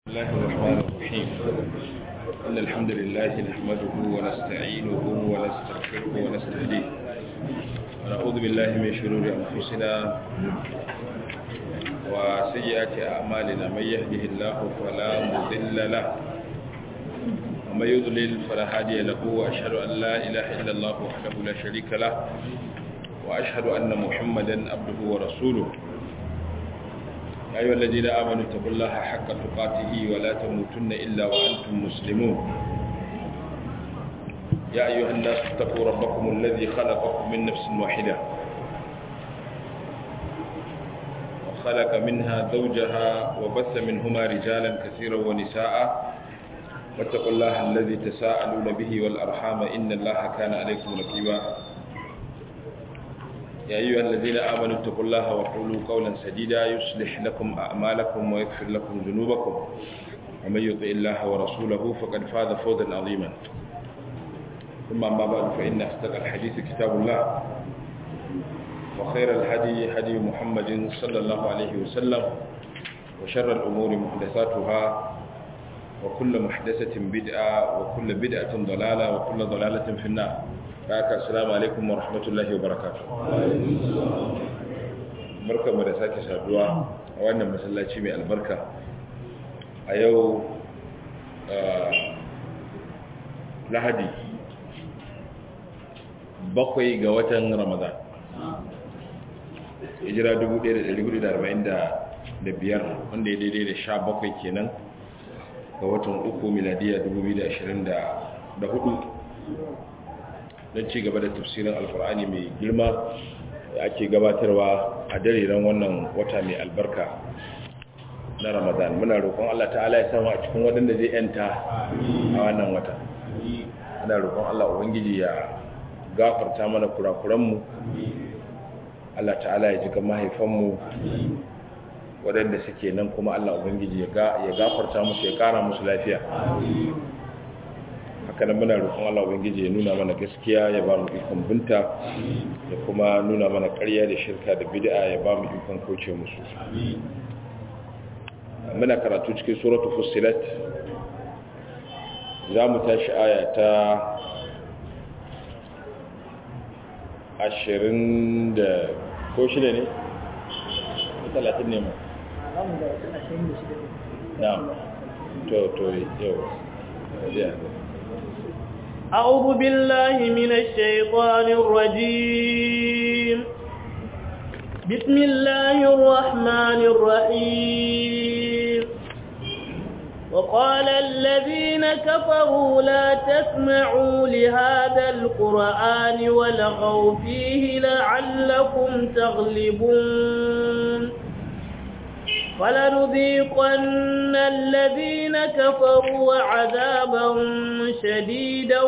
الله الرحمن الرحيم إن الحمد لله نحمده ونستعينه ونستغفره ونستهديه ونعوذ بالله من شرور أنفسنا وسيئات أعمالنا من يهده الله فلا مضل له ومن يضلل فلا هادي له وأشهد أن لا إله إلا الله وحده لا شريك له وأشهد أن محمدا عبده ورسوله يا أيها الذين آمنوا اتقوا الله حق تقاته ولا تموتن إلا وأنتم مسلمون يا أيها الناس اتقوا ربكم الذي خلقكم من نفس واحدة وخلق منها زوجها وبث منهما رجالا كثيرا ونساء واتقوا الله الذي تساءلون به والأرحام إن الله كان عليكم رقيبا يا أيها الذين آمنوا اتقوا الله وقولوا قولا سديدا يصلح لكم أعمالكم ويغفر لكم ذنوبكم ومن يطع الله ورسوله فقد فاز فوزا عظيما ثم أما بعد فإن أصدق الحديث كتاب الله وخير الهدي هدي محمد صلى الله عليه وسلم وشر الأمور محدثاتها وكل محدثة بدعة وكل بدعة ضلالة وكل ضلالة في النار haka assalamu alaikum wa rahmatullahi wa barakatuh barkamu da sake saduwa a wannan masallaci mai albarka a yau lahadi bakwai ga watan ramadan hijira 1445 wanda ya daidai da sha bakwai kenan ga watan uku miladiya 2024 don ci gaba da tafsirin alkur'ani mai girma da ake gabatarwa a dariran wannan wata mai albarka na ramadan muna roƙon allah ta'ala ya sama a cikin waɗanda zai yanta a wannan wata muna roƙon allah ubangiji ya gafarta mana kurakuranmu allah ta'ala ya jika mahaifanmu waɗanda suke nan kuma allah ubangiji ya gafarta musu ya ƙara musu lafiya haka nan muna roƙon Allah ubangiji ya nuna mana gaskiya ya ba mu ikon binta ya kuma nuna mana ƙarya da shirka da bid'a ya ba mu ikon kauce musu muna karatu cikin suratul fussilat za mu tashi aya ta ashirin da ko shida ne? talatin ne ma? na to to yau ya أعوذ بالله من الشيطان الرجيم بسم الله الرحمن الرحيم وقال الذين كفروا لا تسمعوا لهذا القرآن ولغوا فيه لعلكم تغلبون فلنذيقن الذين كفروا عذابا شديدا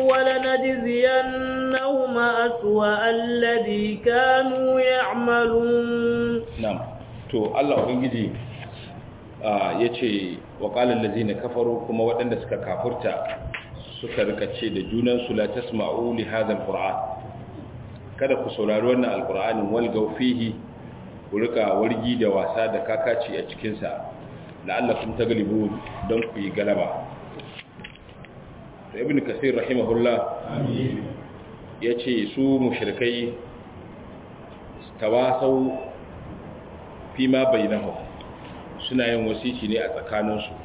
ولنجزينهم أسوأ الذي كانوا يعملون نعم to Allah ubangiji yace wa qala allazina kafaru kuma waɗanda suka kafurta suka rikace da junan su la tasma'u li hadha alquran kada ku saurari wannan alqur'anin walgaw fihi ku rika wargi da wasa da kakaci a cikinsa la'allakum taglibu don ku yi galaba da ibn kasir rahimahullah ya ce su mushrikai tawasau fi ma bainahu suna yin wasici ne a tsakaninsu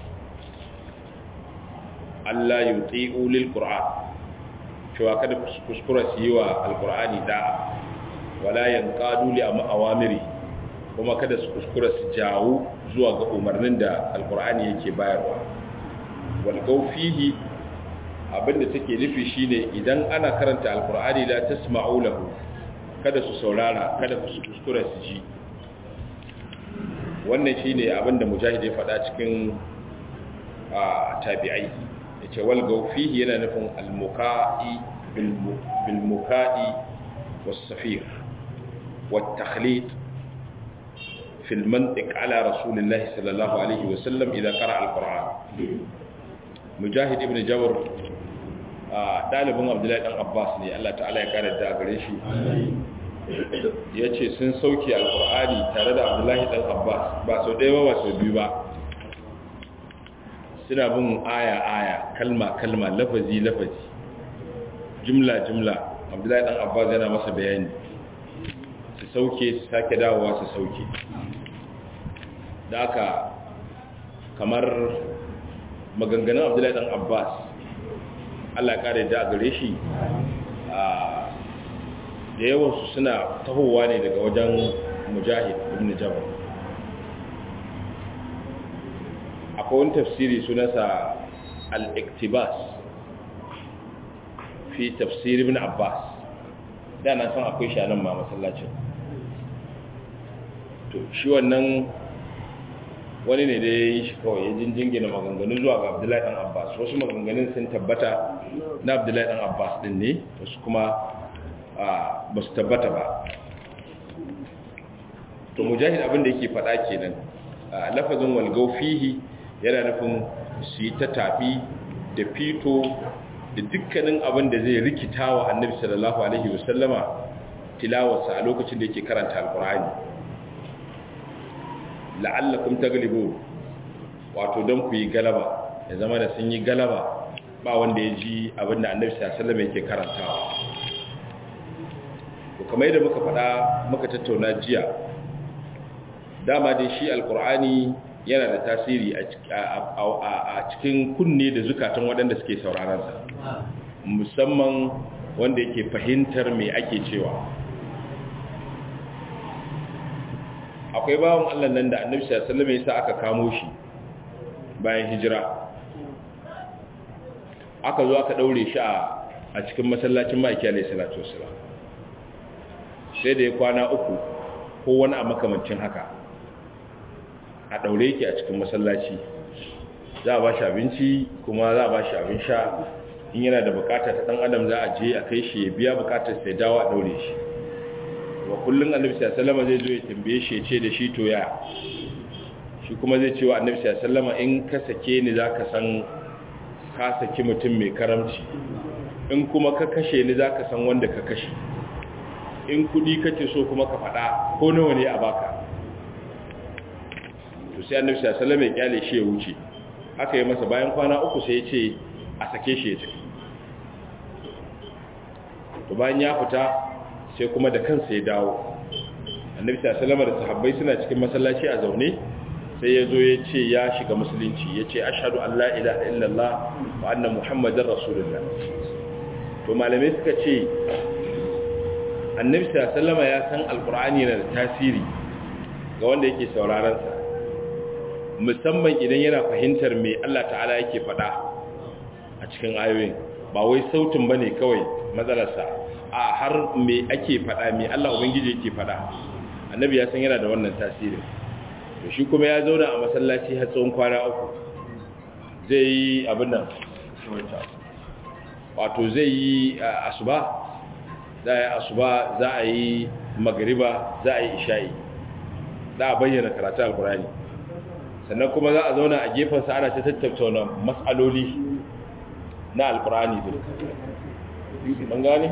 Allah yuti'u lil qur'an cewa kada kuskura su yi wa alqur'ani da'a wala yanqadu li awamiri kuma kada su kuskura su jawo zuwa ga umarnin da alkur'ani yake bayarwa walgau fihi abinda take nufi shine idan ana karanta alkur'ani la tasma'u lahu kada su saurara kada su kuskura su ji wannan shine abinda mujahid ya faɗa cikin tabi'ai yace walgau fihi yana nufin almuka'i bil muka'i was safir wat takhlid في المنطق على رسول الله صلى الله عليه وسلم إذا قرأ القرآن مجاهد ابن جبر ɗalibin abdullahi ɗan abbas ne allah ta'ala ya kare da gare shi ya ce sun sauke alkur'ani tare da abdullahi ɗan abbas ba sau ɗaya ba ba sau biyu ba suna bin aya-aya kalma-kalma lafazi-lafazi jumla-jumla abdullahi dan abbas yana masa bayani su sauke su sake dawowa su sauke da aka kamar maganganun abdullahi dan abbas allah ya kare da gare shi da yawansu suna tahowa ne daga wajen mujahid ibn jabal akwai wani tafsiri sunansa al-iktibas fi tafsir ibn abbas da na san akwai shi nan ma masallacin to shi wannan wani ne da ya yi shi kawai ya jinjingina maganganu zuwa ga abdullahi dan abbas wasu maganganun sun tabbata na abdullahi dan abbas din ne wasu kuma ba su tabbata ba to mujahid abin da yake faɗa kenan lafazin walgau fihi yana nufin su yi ta tafi da fito da dukkanin abin da zai rikita wa annabi sallallahu alaihi wasallama tilawarsa a lokacin da yake karanta alkur'ani la'allakum taglibu wato don ku yi galaba ya zama da sun yi galaba ba wanda ya ji abin da annabi sallallahu alaihi wasallama yake karantawa to kamar yadda muka faɗa muka tattauna jiya dama dai shi alkur'ani yana da tasiri a cikin kunne da zukatan waɗanda suke sauraronsa musamman wanda yake fahimtar me ake cewa akwai bawan allah nan da annabi sallallahu ya sa aka kamo shi bayan hijira aka zo aka ɗaure shi a cikin masallacin ma'aiki alaihi salatu wasalam sai da ya kwana uku ko wani a makamancin haka a ɗaure yake a cikin masallaci za a ba shi abinci kuma za a ba shi abin sha in yana da bukata ta ɗan adam za a je a kai shi ya biya bukatar sai dawo a ɗaure shi wa kullum annabi sallama zai zo ya tambaye shi ya ce da shi to ya shi kuma zai ce wa annabi sallama in ka sake ni za ka san ka saki mutum mai karamci in kuma ka kashe ni za ka san wanda ka kashe in kudi kake so kuma ka faɗa ko nawa ne a baka to sai annabi sallallahu alaihi wasallam ya kyale shi ya wuce aka yi masa bayan kwana uku sai ya ce a sake shi ya tafi to bayan ya fita sai kuma da kansa ya dawo annabi sallallahu alaihi wasallam da sahabbai suna cikin masallaci a zaune sai ya zo ya ce ya shiga musulunci ya ce ashhadu an la ilaha illallah wa anna muhammadar rasulullah to malamai suka ce annabi sallama ya san alkur'ani yana da tasiri ga wanda yake sauraron sa musamman idan yana fahimtar me Allah ta'ala yake faɗa a cikin ayoyin ba wai sautin bane kawai matsalarsa a har me ake faɗa me Allah ubangiji yake faɗa annabi ya san yana da wannan tasirin to shi kuma ya zauna a masallaci har tsawon kwana uku zai yi abin nan wato zai yi asuba za a yi asuba za a yi magariba za a yi isha'i za a bayyana karatu alkurani sannan kuma za a zauna a gefensa ana ta tattauna matsaloli na alkurani da ɗan gane?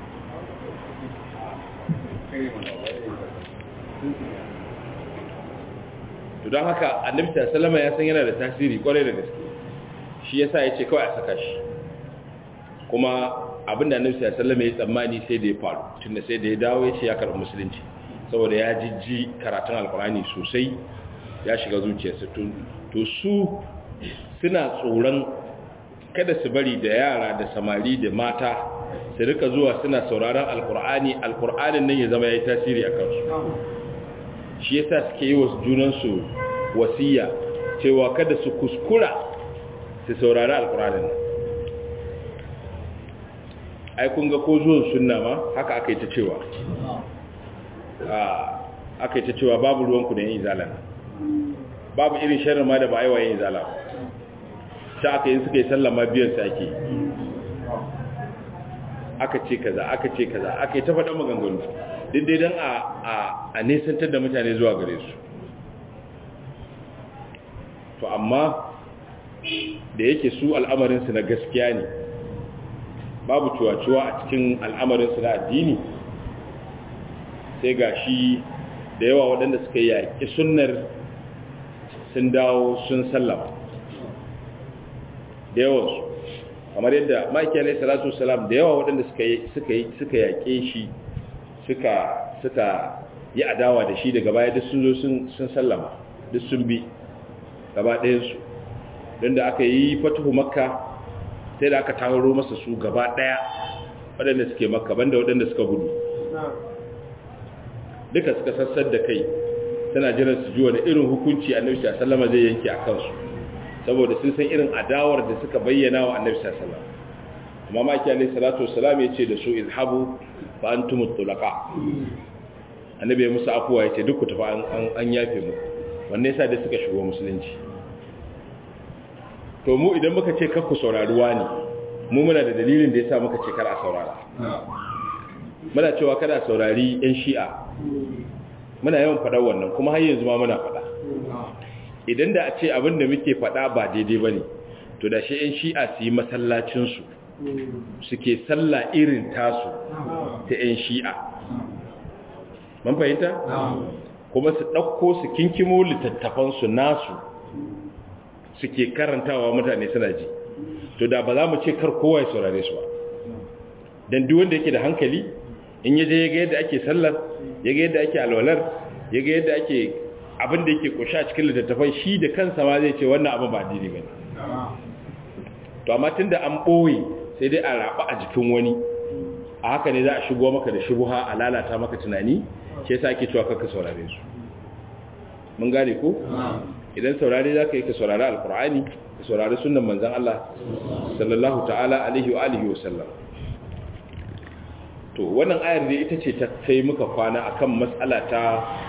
to don haka annabta salama ya san yana da tasiri kwarai da gaske shi yasa ya ce kawai a saka shi kuma abinda annabi sallallahu alaihi wasallam ya tsammani sai da ya faru tunda sai da ya dawo ya ce ya karɓi musulunci saboda ya jijji karatun alkurani sosai ya shiga zuciyarsa to su suna tsoron kada su bari da yara da samari da mata su rika zuwa suna sauraron alkur'ani alkur'anin nan ya zama ya yi tasiri a kansu shi yasa suke yi wa junansu wasiya cewa kada su kuskura su saurari alkur'anin nan ai kun ga ko zuwan sunna ma haka aka yi ta cewa aka yi ta cewa babu ruwanku da yin izala babu irin sharar ma da ba a yi wa yin izala ta aka yi suka yi sallama biyan su ake aka ce kaza aka ce kaza aka yi ta faɗa maganganu daidai don a nesantar da mutane zuwa gare su to amma da yake su al'amarinsu na gaskiya ne babu cuwa-cuwa a cikin al'amarinsu na addini sai ga shi da yawa waɗanda suka yaƙi sunnar sun dawo sun sallama da yawansu kamar yadda maki alaihi salatu wasalam da yawa waɗanda suka yi suka yi suka yaƙe shi suka suka yi adawa da shi daga baya duk sun zo sun sun sallama duk sun bi gaba ɗayan su don da aka yi fatuhu makka sai da aka taro masa su gaba ɗaya waɗanda suke makka banda waɗanda suka gudu duka suka sassar da kai suna jiran su ji wani irin hukunci annabi sallama zai yanke a kansu saboda sun san irin adawar da suka bayyana wa annabi sallama amma maki alaihi salatu wassalam ya ce da su izhabu fa antum tulaqa annabi ya musu afuwa ya ce duk ku tafi an an yafe mu wanne yasa da suka shigo musulunci to mu idan muka ce kakku saurari wani mu muna da dalilin da yasa muka ce kar a saurara muna cewa kada saurari yan shi'a muna yawan faɗa wannan kuma har yanzu ma muna faɗa idan da a ce abin da muke faɗa ba daidai ba ne to da shi 'yan shi'a su yi masallacinsu suke sallah irin tasu ta 'yan shi'a man fahimta? kuma su ɗauko su kinkimo littattafansu nasu suke karantawa mutane suna ji to da ba za mu ce kar kowa ya saurare su ba don duk wanda yake da hankali in yaje ya ga yadda ake sallar ya ga yadda ake alwalar ya ga yadda ake abin da yake kusha cikin littattafai shi da kansa ma zai ce wannan abin ba daidai bane to amma tunda an boye sai dai a raba a jikin wani a haka ne za a shigo maka da shubuha a lalata maka tunani shi yasa ake cewa kakka saurare su mun gane ko idan saurare zaka yi ka saurari alqur'ani ka saurari sunnan manzon Allah sallallahu ta'ala alaihi wa alihi wa sallam to wannan ayar da ita ce ta sai muka kwana akan matsala ta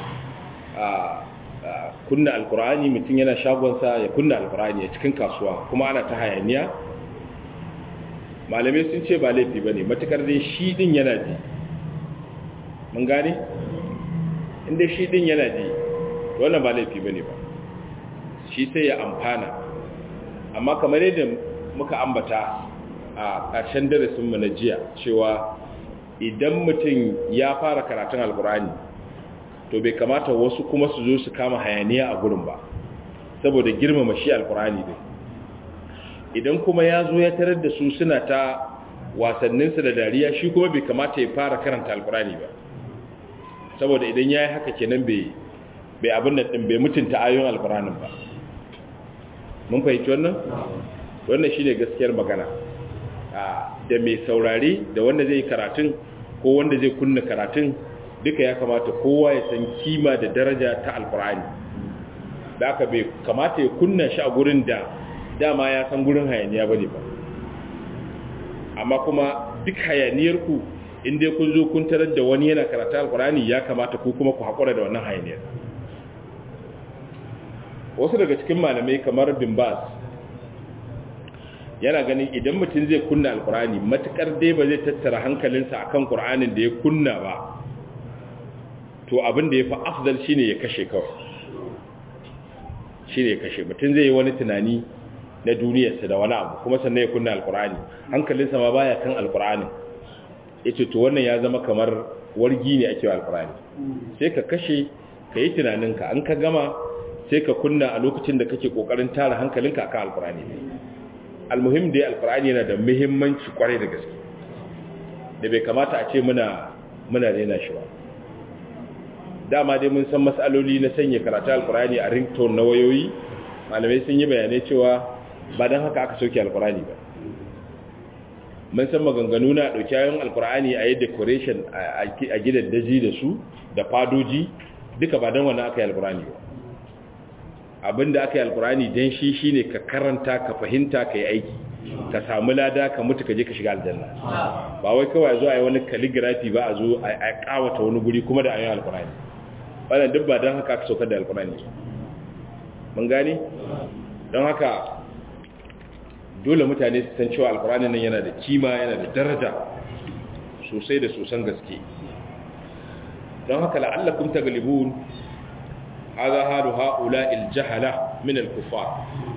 kunna alkur'ani mutum yana shagonsa ya kunna alkur'ani a cikin kasuwa kuma ana ta hayaniya malamai sun ce ba laifi ba ne matukar dai shi din yana ji mun gane inda shi din yana ji wannan ba laifi ba ne ba shi sai ya amfana amma kamar yadda muka ambata a ƙarshen darasinmu na jiya cewa idan mutum ya fara karatun alkurani to bai kamata wasu kuma su zo su kama hayaniya a gurin ba saboda girmama shi alkurani dai idan kuma ya zo ya tarar da su suna ta wasanninsu da dariya shi kuma bai kamata ya fara karanta alkurani ba saboda idan ya yi haka kenan bai abin da ɗin bai mutunta ayoyin alkuranin ba mun fahimci wannan wannan shi ne gaskiyar magana da mai saurari da wanda zai karatun ko wanda zai kunna karatun duka ya kamata kowa ya san kima da daraja ta alkur'ani da aka bai kamata ya kunna shi a gurin da dama ya san gurin hayaniya bane ba amma kuma duk hayaniyarku inda kun zo kun tarar da wani yana karata alkur'ani ya kamata ku kuma ku haƙura da wannan hayaniyar wasu daga cikin malamai kamar bin bas yana ganin idan mutum zai kunna alkurani matukar dai ba zai tattara hankalinsa akan qur'anin da ya kunna ba to abin da ya fi afdal shine ya kashe kawai shine ya kashe mutum zai yi wani tunani na duniyarsa da wani abu kuma sannan ya kunna alkurani hankalinsa ma baya kan alkurani yace to wannan ya zama kamar wargi ne ake wa alkurani sai ka kashe ka yi tunaninka an ka gama sai ka kunna a lokacin da kake kokarin tara hankalinka akan alkurani ne almuhim dai alkur'ani yana da muhimmanci kwarai da gaske da bai kamata a ce muna muna rena shi ba dama dai mun san matsaloli na sanya karatu alkur'ani a ringtone na wayoyi malamai sun yi bayanai cewa ba don haka aka sauke alkur'ani ba mun san maganganu na ɗauki ayon alkur'ani a yi decoration a gidan daji da su da fadoji duka ba don wannan aka yi alkur'ani ba abinda aka yi alkurani don shi shine ka karanta ka fahimta ka yi aiki ka samu lada ka mutu ka je ka shiga aljanna ba wai kawai zo a yi wani calligraphy ba a zo a kawata wani guri kuma da ayoyin alkurani wannan duk ba don haka aka saukar da alkurani mun gane don haka dole mutane su san cewa alkurani nan yana da kima yana da daraja sosai da sosan gaske don haka la'allakum taglibun هذا حال هؤلاء الجهلة من الكفار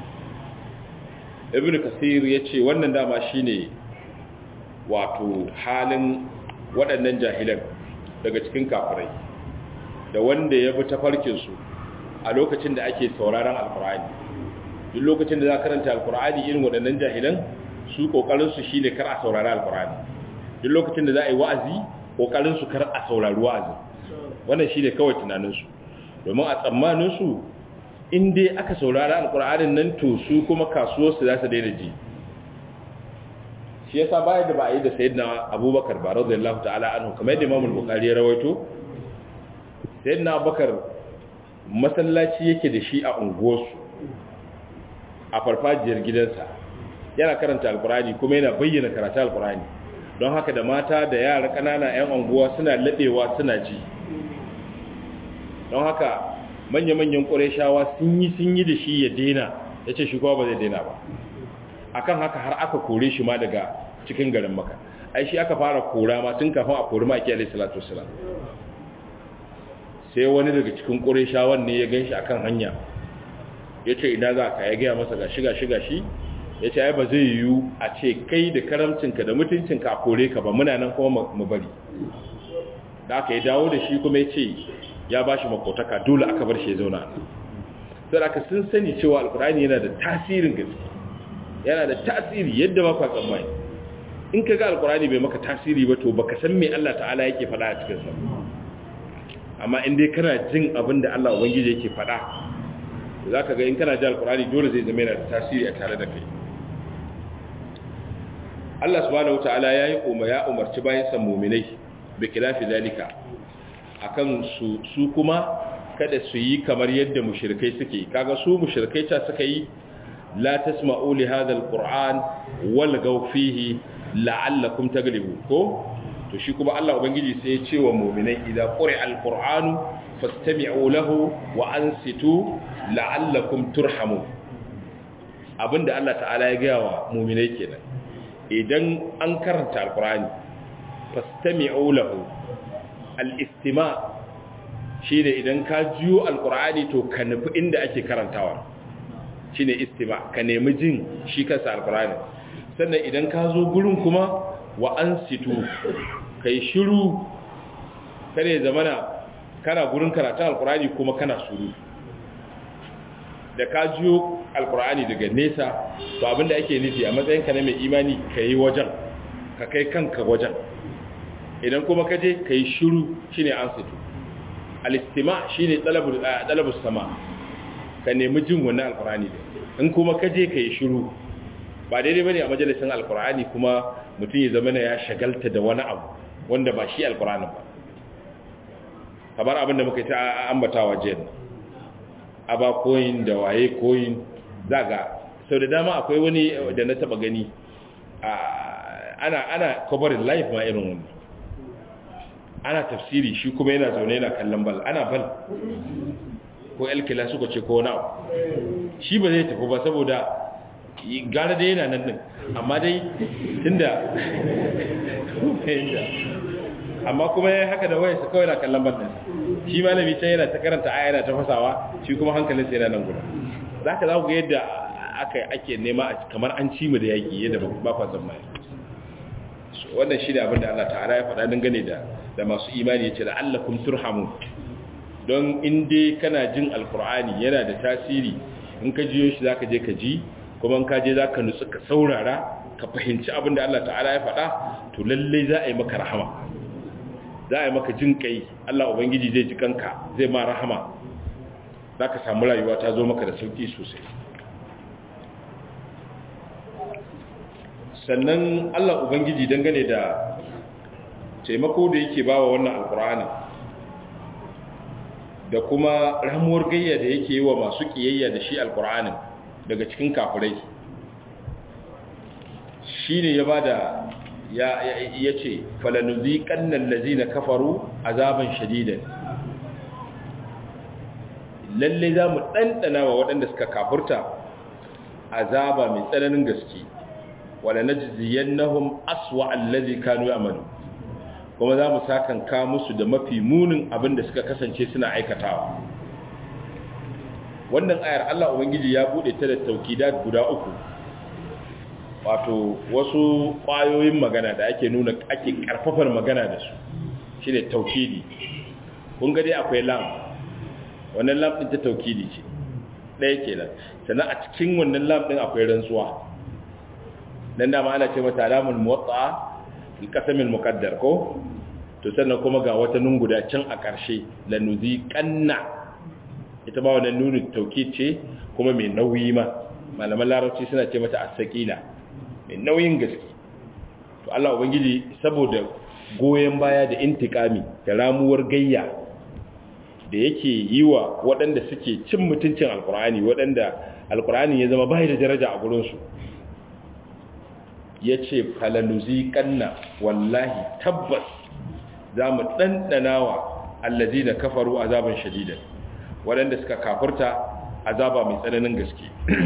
ابن كثير yace wannan dama shine wato halin waɗannan jahilan daga cikin kafirai da wanda ya bi tafarkin su a lokacin da ake sauraron alkur'ani duk lokacin da za ka karanta alkur'ani irin waɗannan jahilan su kokarin su shine kar a saurari alkur'ani duk lokacin da za a yi wa'azi kokarin su kar a saurari wa'azi wannan shine kawai tunanin su domin a tsammanin su in dai aka saurari alkur'anin nan to su kuma kasuwar su za su daina ji shi yasa bayan da ba a yi da sayyidina abubakar ba radiyallahu ta'ala anhu kamar yadda imam al-bukhari ya rawaito sayyidina abubakar masallaci yake da shi a unguwarsu a farfajiyar gidansa yana karanta alkurani kuma yana bayyana karatu alkurani don haka da mata da yara ƙanana 'yan unguwa suna laɓewa suna ji don haka manya-manyan ƙureshawa sun yi sun yi da shi ya daina ya ce shi kuma ba zai daina ba akan haka har aka kore shi ma daga cikin garin maka ai shi aka fara kora ma tun kafin a kori maki alaihi salatu wasalam sai wani daga cikin ƙureshawan ne ya gan shi akan hanya ya ce ina za ka ya gaya masa ga shiga shiga shi ya ce ai ba zai yiwu a ce kai da karamcinka da mutuncinka a kore ka ba muna nan kuma mu bari da aka yi dawo da shi kuma ya ce ya ba shi makotaka dole aka bar shi ya zauna sai aka sun sani cewa alkurani yana da tasirin gaske yana da tasiri yadda ba kwa tsammani in ka ga alkurani bai maka tasiri ba to baka san me Allah ta'ala yake faɗa a cikin sa amma in dai kana jin abin da Allah ubangiji yake faɗa za ka ga in kana ji alkurani dole zai zama yana da tasiri a tare da kai Allah subhanahu wataala ya yi umar ya umarci bayan san muminai bi khilafi zalika akan su su kuma kada su yi kamar yadda mushrikai suke kaga su mushrikai ta suka yi la tasma'u li hadha alquran wal gaw fihi la'allakum taglibu ko to shi kuma Allah ubangiji sai ya ce wa mu'minai idan quri'a alquranu fastami'u lahu wa ansitu la'allakum turhamun abinda Allah ta'ala ya gaya wa mu'minai kenan idan an karanta alqurani fastami'u lahu al-istima' shine idan ka jiyo alqurani to ka nufi inda ake karantawa shine istima' ka nemi jin shi kansa alqurani sannan idan ka zo gurin kuma wa ansitu kai shiru kare zamana kana gurin karatun alkurani kuma kana suru da ka jiyo alkurani daga nesa to abinda ake nufi a matsayinka na mai imani ka yi wajen ka kai kanka wajen idan kuma ka je ka yi shiru shi ne an situ alistima shi ne ɗalabus sama ka nemi jin wannan alkurani in kuma ka je ka yi shiru ba daidai ba ne a majalisun alkurani kuma mutum ya zama ya shagalta da wani abu wanda ba shi alkurani ba kamar abin da muka yi ta ambatawa jiya aba koyin da waye koyin zaga sau da dama akwai wani da na taba gani ana ana covering live ma irin wani ana tafsiri shi kuma yana zaune yana kallon bal ana bal ko elkila suka ce ko na shi ba zai tafi ba saboda gara da yana nan din amma dai tunda amma kuma ya haka da wayarsa kawai na kallon bannan shi malami can yana ta karanta aya yana ta fasawa shi kuma hankalinsa yana nan guda za ka za ku ga yadda aka ake nema kamar an ci mu da yaƙi yadda ba kwa zama wannan shi da abinda Allah ta'ala ya faɗa dangane da da masu imani ya ce da Allah kum turhamu don in dai kana jin alkur'ani yana da tasiri in ka jiyo shi za ka je ka ji kuma in ka je za ka nutsu ka saurara ka fahimci abinda Allah ta'ala ya faɗa to lallai za a yi maka rahama za a yi maka jin kai Allah Ubangiji zai ji kanka zai ma rahama za ka samu rayuwa ta zo maka da sauki sosai sannan Allah Ubangiji dangane da taimako da yake bawa wannan alkur'ani da kuma ramuwar gayya da yake yi wa masu kiyayya da shi alkur'anin daga cikin kafirai shi ne ya ba da ya ce falanuzi kannan lazina kafaru azaban shadidan lalle za mu ɗanɗana wa waɗanda suka kafurta azaba mai tsananin gaske wala na jiziyen nahun aswa allazi kanu amalu kuma za mu sakanka musu da mafi munin abin da suka kasance suna aikatawa wannan ayar Allah Ubangiji ya buɗe ta da taukidat guda uku wato wasu ƙwayoyin magana da ake nuna ake ƙarfafar magana da su shi ne taukidi kun dai akwai lam wannan lam ɗin ta taukidi ce ɗaya kenan sannan a cikin wannan lam ɗin akwai rantsuwa dan dama ana ce mata alamul muwatta alqasamil muqaddar ko to sannan kuma ga wata nun guda can a ƙarshe lanuzi kanna ita ba wannan nunin tauki ce kuma mai nauyi ma malaman larabci suna ce mata as-saqila mai nauyin gaske to Allah ubangiji saboda goyen baya da intikami da ramuwar gayya da yake yi wa waɗanda suke cin mutuncin alkur'ani waɗanda alkur'ani ya zama bai da daraja a gurinsu ya ce falaluzi kanna wallahi tabbas za mu ɗanɗana wa allazi da kafaru azaban shadidan waɗanda suka kafurta azaba mai tsananin gaske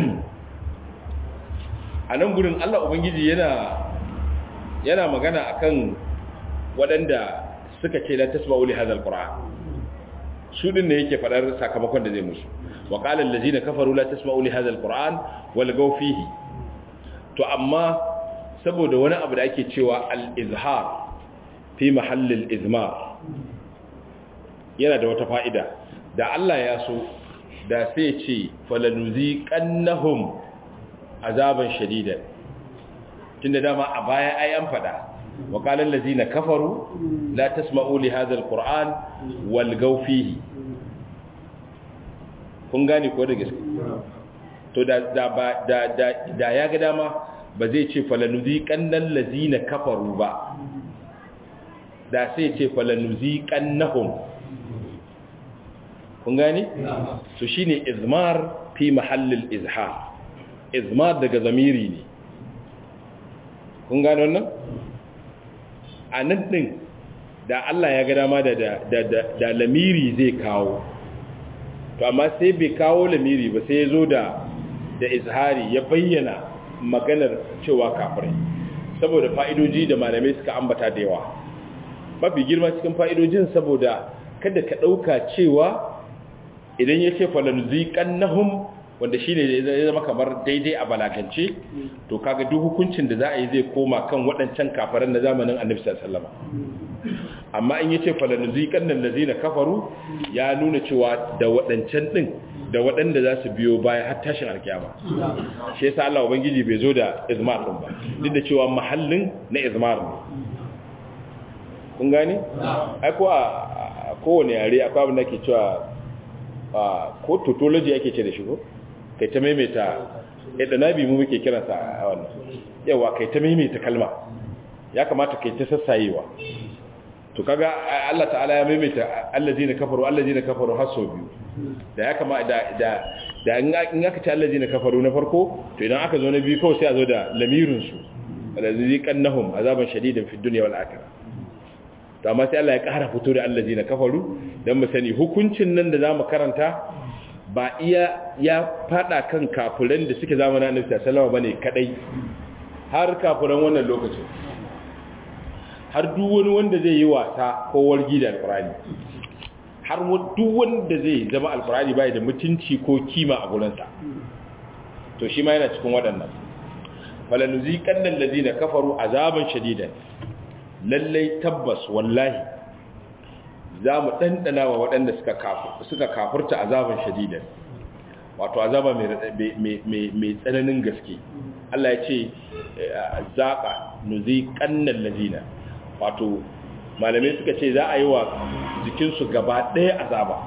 a nan gurin allah ubangiji yana yana magana akan waɗanda suka ce la tasma'u li hadha alquran su din ne yake fadar sakamakon da zai musu wa qala allazina kafaru la tasma'u li hadha alquran wal gaw fihi to amma saboda wani abu da ake cewa al-izhar fi mahall al-izmar yana da wata fa'ida da Allah ya so da sai ce falanuziqannahum azaban shadidan tunda dama a baya ai an fada wa qala allazina kafaru la tasma'u li hadha alquran walgaw fihi kun gane ko da gaske to da da ba da da, da ya ga dama ba zai ce falanuziqannal lazina kafaru ba da sai ce falanuziqannahum kun gane to shine izmar fi mahallil izhar izmar daga zamiri ne kun gane wannan a nan ɗin da Allah ya ga dama da, da, da, da lamiri zai kawo to amma sai bai kawo lamiri ba sai ya zo da da izhari ya bayyana maganar cewa kafirai saboda fa'idoji da malamai suka ambata da yawa mafi girma cikin fa'idojin saboda kada ka ɗauka cewa idan ya ce falanziƙan nahum wanda shi ne zai zama kamar daidai a balagance to kaga duk hukuncin da za a yi zai koma kan waɗancan kafaran na zamanin annabi sallama amma in yace falanuziqan nan lazina kafaru ya nuna cewa da waɗancan din da waɗanda za su biyo baya har tashin alkiyama shi yasa Allah ubangiji bai zo da izmar din ba duk da cewa mahallin na izmar ne kun gane ai ko a kowane yare akwai abin da ke cewa ko tautology ake ce da shi ko kai ta maimaita yadda nabi mu muke kiransa a wannan yawa kai ta maimaita kalma ya kamata kai ta sassayewa to kaga Allah ta'ala ya maimaita allazina kafaru allazina kafaru har sau biyu da ya kama da da da in aka ce allazina kafaru na farko to idan aka zo na biyu kawai sai a zo da lamirin su allazi kannahum azaban shadidan fid dunya wal akhirah to amma sai Allah ya ƙara fito da allazina kafaru dan mu sani hukuncin nan da zamu karanta ba iya ya fada kan kafiran da suke zamanin Annabi sallallahu alaihi wasallam bane kadai har kafiran wannan lokacin har duk wani wanda zai yi wasa ko wargi da alqur'ani har duk wanda zai zama alqur'ani bai da mutunci ko kima a gurinsa to shi ma yana cikin waɗannan falanuziqanna allazina kafaru azaban shadidan lallai tabbas wallahi za mu ɗanɗana wa waɗanda suka kafurta azaban shadidan wato azaba mai tsananin gaske Allah ya ce zaƙa nuzi ƙannan lazina wato malamai suka ce za a yi wa jikinsu gaba ɗaya azaba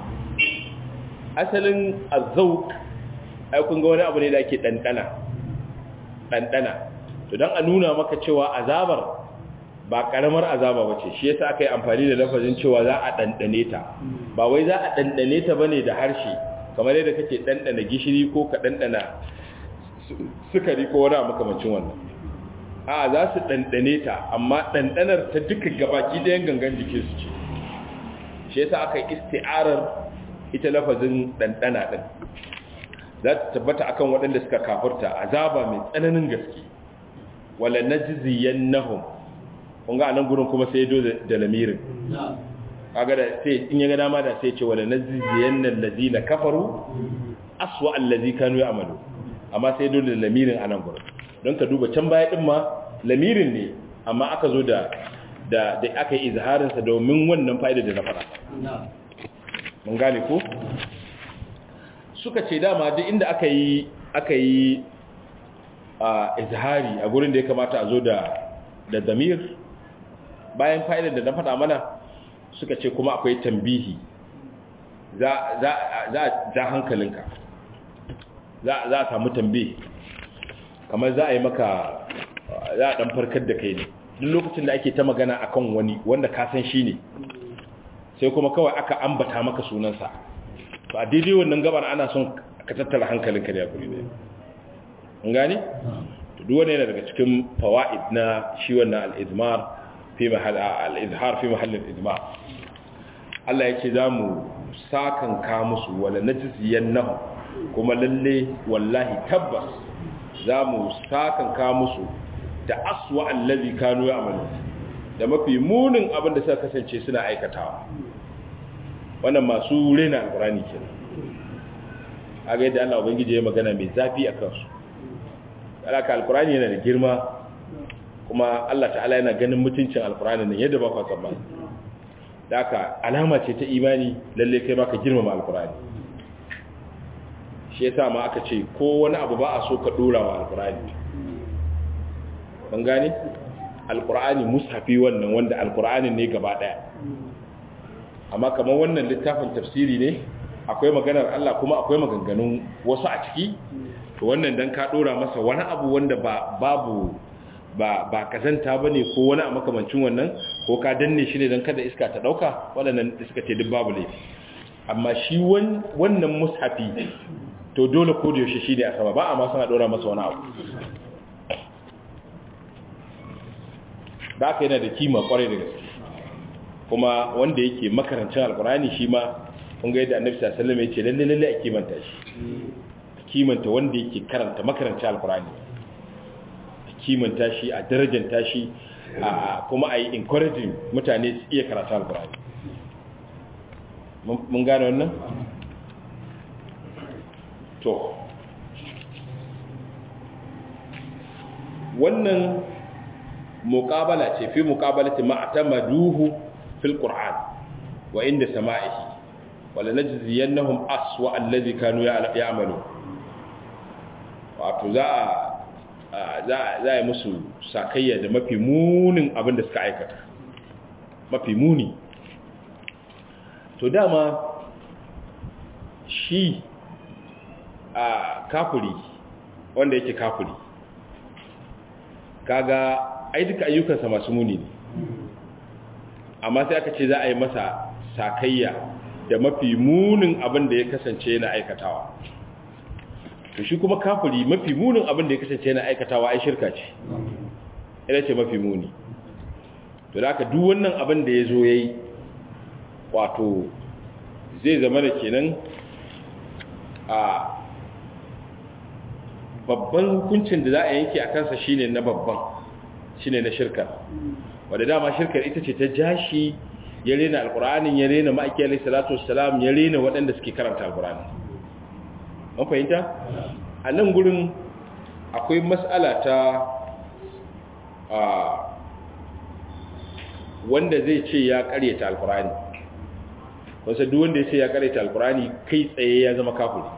asalin azauk aikun ga wani abu ne da ake ɗanɗana ɗanɗana to don a nuna maka cewa azabar ba karamar azaba bace shi yasa aka yi amfani da lafazin cewa za a dandane ta ba wai za a dandane ta bane da harshe kamar yadda kake dandana gishiri ko ka dandana sukari ko wani makamancin wannan a za su dandane ta amma dandanar ta duka gabaki ɗayan gangan jikin su ce shi yasa aka yi isti'arar ita lafazin dandana din za ta tabbata akan waɗanda suka kafurta azaba mai tsananin gaske wala najziyannahum kun ga anan gurin kuma sai do da lamirin kaga da sai in ya ga dama da sai ce wala nazziyanna allazina kafaru aswa allazi kanu ya'malu amma sai do da lamirin anan gurin don ka duba can baya din ma lamirin ne amma aka zo da da da aka yi izharin sa domin wannan fa'ida da na fara mun gane ko suka ce dama duk inda aka yi aka yi a izhari a gurin da ya kamata a zo da da damir bayan fa'idar da na faɗa mana suka ce kuma akwai tambihi za za za za hankalinka za za a samu tambihi kamar za a yi maka za a dan farkar da kai ne duk lokacin da ake ta magana akan wani wanda ka san shi ne sai kuma kawai aka ambata maka sunansa to a daidai wannan gabar ana son ka tattara hankalinka da yakuri ne an gani to duk wani yana daga cikin fawaid na shi wannan al-izmar fi mahall al-izhar fi mahall al-izmar Allah ya ce zamu sakan ka musu wala najziyannahu kuma lalle wallahi tabbas zamu sakan ka musu da aswa allazi kanu ya'malu da mafi munin abin da suka kasance suna aikatawa wannan masu rena alqurani kenan aga yadda Allah ubangiji ya magana mai zafi a kansu alaka alqurani yana da girma kuma Allah ta'ala yana ganin mutuncin alqurani nan yadda ba ka tsammani daka alama ce ta imani lalle kai ma ka girmama alqurani shi yasa ma aka ce ko wani abu ba a so ka dora wa alqurani ban gane alkur'ani mushafi wannan wanda alkur'ani ne gaba daya amma kamar wannan littafin tafsiri ne akwai maganar Allah kuma akwai maganganun wasu a ciki to wannan dan ka dora masa wani abu wanda ba babu ba ba kazanta bane ko wani a makamancin wannan ko ka danne shi ne dan kada iska ta dauka waɗannan iska ce duk babu laifi amma shi wannan mushafi to dole ko da yaushe shi ne a sama ba a ma sana dora masa wani abu da aka yana da kima kwarai da gaske kuma wanda yake makarancin alkurani shi ma kun ga yadda annabi sallallahu alaihi wasallam ya ce lalle lalle a kimanta shi kimanta wanda yake karanta makarancin alkurani a kimanta shi a darajanta shi a kuma a yi encouraging mutane su iya karatu alkurani mun gane wannan to wannan muqabala ce fi muqabalati ma atamaduhu fil qur'an wa inda sama'ihi wala najziyannahum aswa alladhi kanu ya'malu wato za a za za yi musu sakayya da mafi munin abin da suka aikata mafi muni to dama shi a kafiri wanda yake kafiri kaga ai duka ayyukansa masu muni ne amma sai aka ce za a yi masa sakayya da mafi munin abin da ya kasance yana aikatawa to shi kuma kafiri mafi munin abin da ya kasance yana aikatawa ai shirka ce ina ce mafi muni to da aka duk wannan abin da ya zo ya yi wato zai zama da kenan a babban hukuncin da za a yanke a kansa shine na babban shine na shirka wadda dama shirkar ita ce ta jashi ya rena alkur'anin ya rena ma'aiki alaihi salatu wassalam ya rena waɗanda suke karanta alkur'ani an fahimta a nan gurin akwai matsala ta wanda zai ce ya karyata alkur'ani wasu duk wanda ya ce ya karyata alkur'ani kai tsaye ya zama kafiri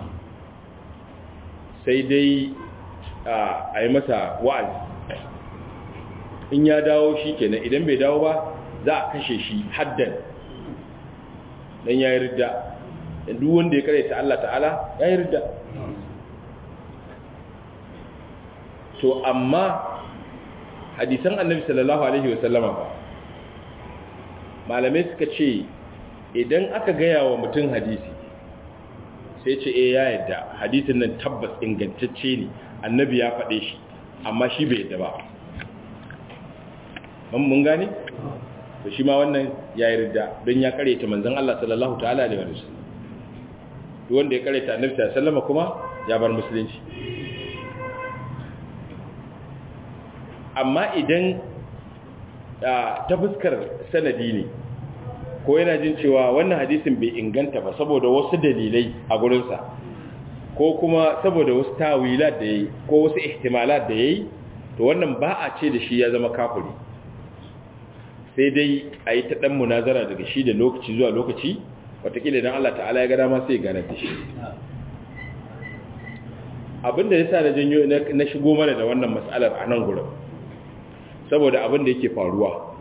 sai dai a yi masa wa'azi in ya dawo shi kenan idan bai dawo ba za a kashe shi haddan dan ya yi ridda duk wanda ya karyata Allah ta'ala ya yi ridda to amma hadisan annabi sallallahu alaihi wasallama ba malamai suka ce idan aka gaya wa mutum hadisi sai ce eh ya yadda hadisin nan tabbas ingantacce ne annabi ya faɗe shi amma shi bai yadda ba mun gane to shi ma wannan ya yi ridda don ya karyata manzon Allah sallallahu ta'ala alaihi wa sallam duk wanda ya karyata annabi sallallahu alaihi wasallam kuma ya bar musulunci amma idan ta fuskar sanadi ne ko yana jin cewa wannan hadisin bai inganta ba saboda wasu dalilai a gurinsa ko kuma saboda wasu tawilat da yayi ko wasu ihtimalat da yayi to wannan ba a ce da shi ya zama kafiri sai dai a yi ta ɗan munazara daga shi da lokaci zuwa lokaci watakila idan Allah ta'ala ya gada ma sai gane da shi abinda yasa na janyo na shigo mana da wannan matsalar a nan gurin saboda abin da yake faruwa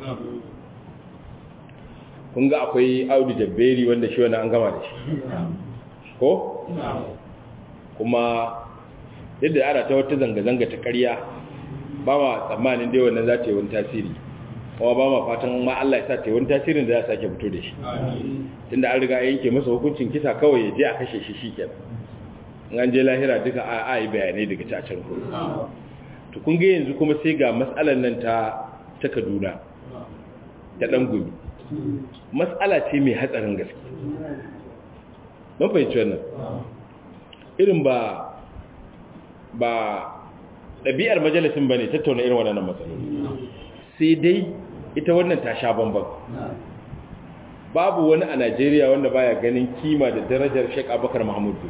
kun ga akwai audu jabberi wanda shi wani an gama da shi ko? kuma yadda ana ta wata zanga-zanga ta karya ba ma tsammanin dai wannan za ta yi wani tasiri kuma ba ma fatan ma Allah ya sa ta yi wani tasirin da za a sake fito da shi tunda an riga yanke masa hukuncin kisa kawai ya je a kashe shi shi kenan an je lahira duka a yi bayanai daga cacin ku to kun ga yanzu kuma sai ga matsalar nan ta ta Kaduna ta dan gumi matsala ce mai hatsarin gaske mun fahimci wannan irin ba ba ɗabi'ar majalisin ba ne tattauna irin waɗannan matsaloli sai dai ita wannan ta sha bambam babu wani a najeriya wanda baya ganin kima da darajar shek abakar mahamudu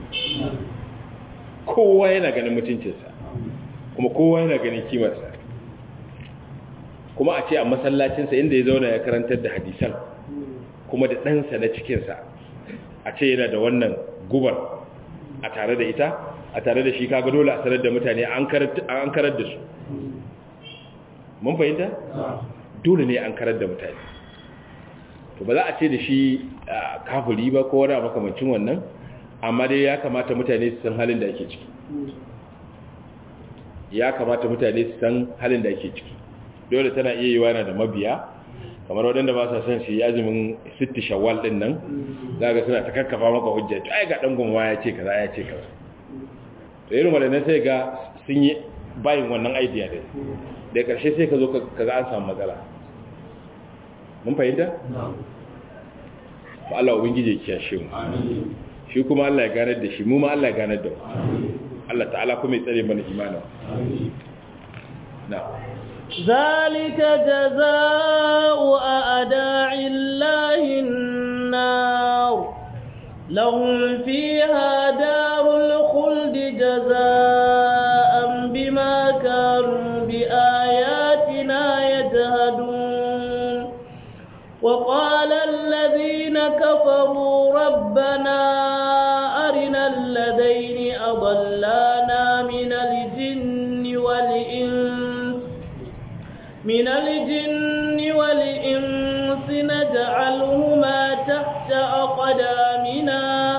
kowa yana ganin mutuncinsa kuma kowa yana ganin kimarsa kuma a ce a masallacinsa inda ya zauna ya karantar da hadisan kuma da ɗansa na cikinsa a ce yana da wannan gubar a tare da ita a tare da shi kaga dole a sanar da mutane an karar da su mun fahimta dole ne an karar da mutane to ba za a ce da shi kafiri ba ko wani makamancin wannan amma dai ya kamata mutane su san halin da ake ciki ya kamata mutane su san halin da ake ciki dole tana iya yi wana da mabiya kamar waɗanda ba sa son su yi azumin sitti shawwal ɗin nan za ga suna ta kakkafa maka hujja to ai ga ɗan gumwa ya ce kaza ya ce kaza to irin waɗannan sai ga sun yi bayin wannan idea ɗin da ƙarshe sai ka zo ka ga an samu matsala mun fahimta? ba Allah ubangiji ya kiyashe mu shi kuma Allah ya ganar da shi mu ma Allah ya ganar da mu Allah ta'ala kuma ya tsare mana imanin na ذلك جزاء أعداء الله النار لهم فيها دار الخلد جزاء بما كانوا بآياتنا يجهدون وقال الذين كفروا ربنا أرنا الذين أضلانا من الجن والإنس من الجن والإنس نجعلهما تحت أقدامنا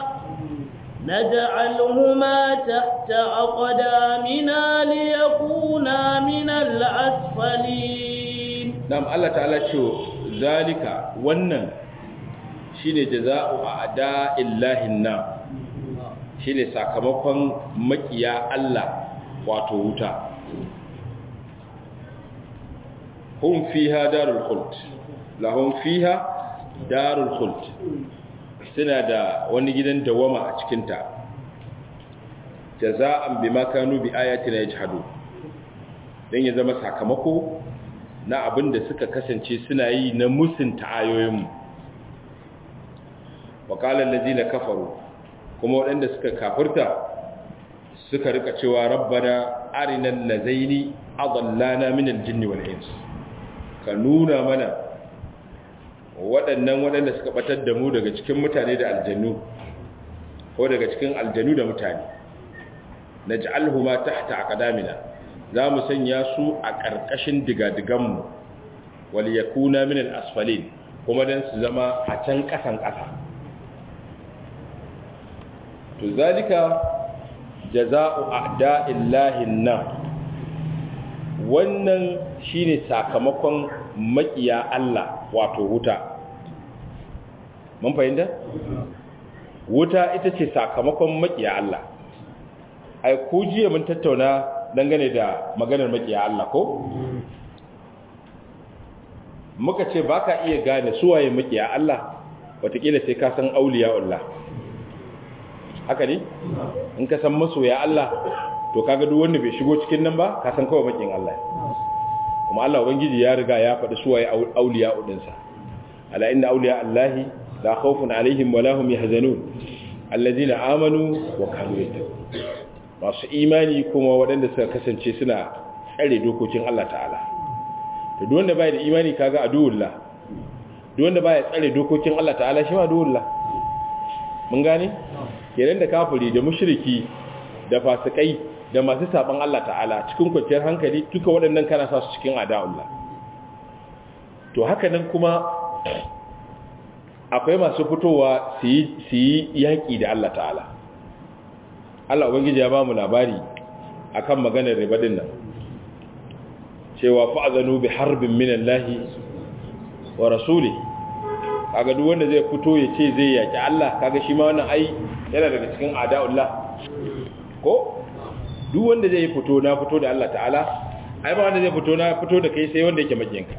نجعلهما تحت أقدامنا ليكونا من الأسفلين نعم الله تعالى شو ذلك ونن shine jaza'u a'da'illahi nar shine sakamakon makiya Allah wato wuta hum fiha darul khuld lahum fiha darul khuld suna da wani gidan dawama a cikin ta jaza'an bima kanu bi ayatina yajhadu dan ya zama sakamako na abin da suka kasance suna yi na musunta ayoyinmu wakalar lazina kafaru kuma waɗanda suka kafirta suka rika cewa rabbana arinan lazaini adallana min aljinni wal ins ka nuna mana waɗannan waɗanda suka batar da mu daga cikin mutane da aljannu ko daga cikin aljannu da mutane naj'alhuma tahta aqdamina za mu sanya su a ƙarƙashin digadiganmu wal yakuna min al-asfalin kuma dan su zama a can ƙasan ƙasa to zalika jaza'u a'da'illahi nar wannan shine sakamakon makiya Allah wato wuta mun fahimta wuta ita ce sakamakon makiya Allah ai ku jiya mun tattauna dangane da maganar makiya Allah ko muka ce baka iya gane suwaye makiya Allah watakila sai ka san auliya Allah haka ne in ka san masoya Allah to kaga duk wanda bai shigo cikin nan ba ka san kawai makin Allah kuma Allah ubangiji ya riga ya faɗi suwaye auliya udinsa ala inna auliya Allahi la khawfun alaihim wa lahum yahzanun alladhina amanu wa kanu yattaqun masu imani kuma waɗanda suka kasance suna tsare dokokin Allah ta'ala to duk wanda bai da imani kaga aduwullah duk wanda bai tsare dokokin Allah ta'ala shi ma aduwullah mun gane kenan da kafiri da mushriki da fasikai da masu saban Allah ta'ala cikin kwanciyar hankali duka waɗannan kana sa su cikin ada'ullah to haka nan kuma akwai masu fitowa su yi yaƙi da Allah ta'ala Allah Ubangiji ya ba mu labari akan maganar riba din nan cewa fa'azanu bi harbin minallahi wa rasuli kaga duk wanda zai fito ya ce zai yaƙi Allah kaga shi ma wannan ai yana daga cikin ada'ullah ko duk wanda zai fito na fito da Allah ta'ala ai ba wanda zai fito na fito da kai sai wanda yake makiyanka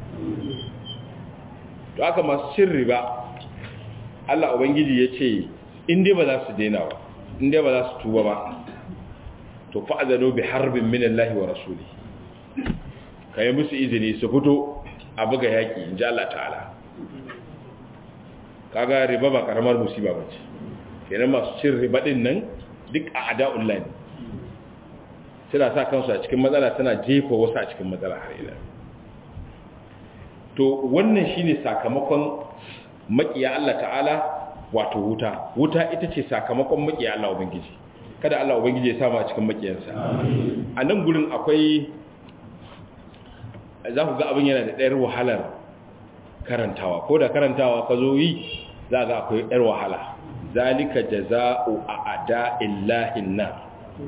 to aka masu cin riba Allah ubangiji ya ce in dai ba za su daina ba in dai ba za su tuba ba to fa'adano bi harbin min Allah wa rasuli kai musu izini su fito a buga yaki in ji Allah ta'ala kaga riba ba karamar musiba bace kenan masu cin riba din nan duk a ada'ullah ne suna sa kansu a cikin matsala tana jefa wasu a cikin matsala har ila to wannan shine sakamakon makiya Allah ta'ala wato wuta wuta ita ce sakamakon makiya Allah ubangiji kada Allah ubangiji ya samu a cikin makiyansa a nan gurin akwai za ku ga abin yana da ɗayar wahalar karantawa ko da karantawa ka zo yi za ga akwai ɗayar wahala zalika jaza'u a ada illahin na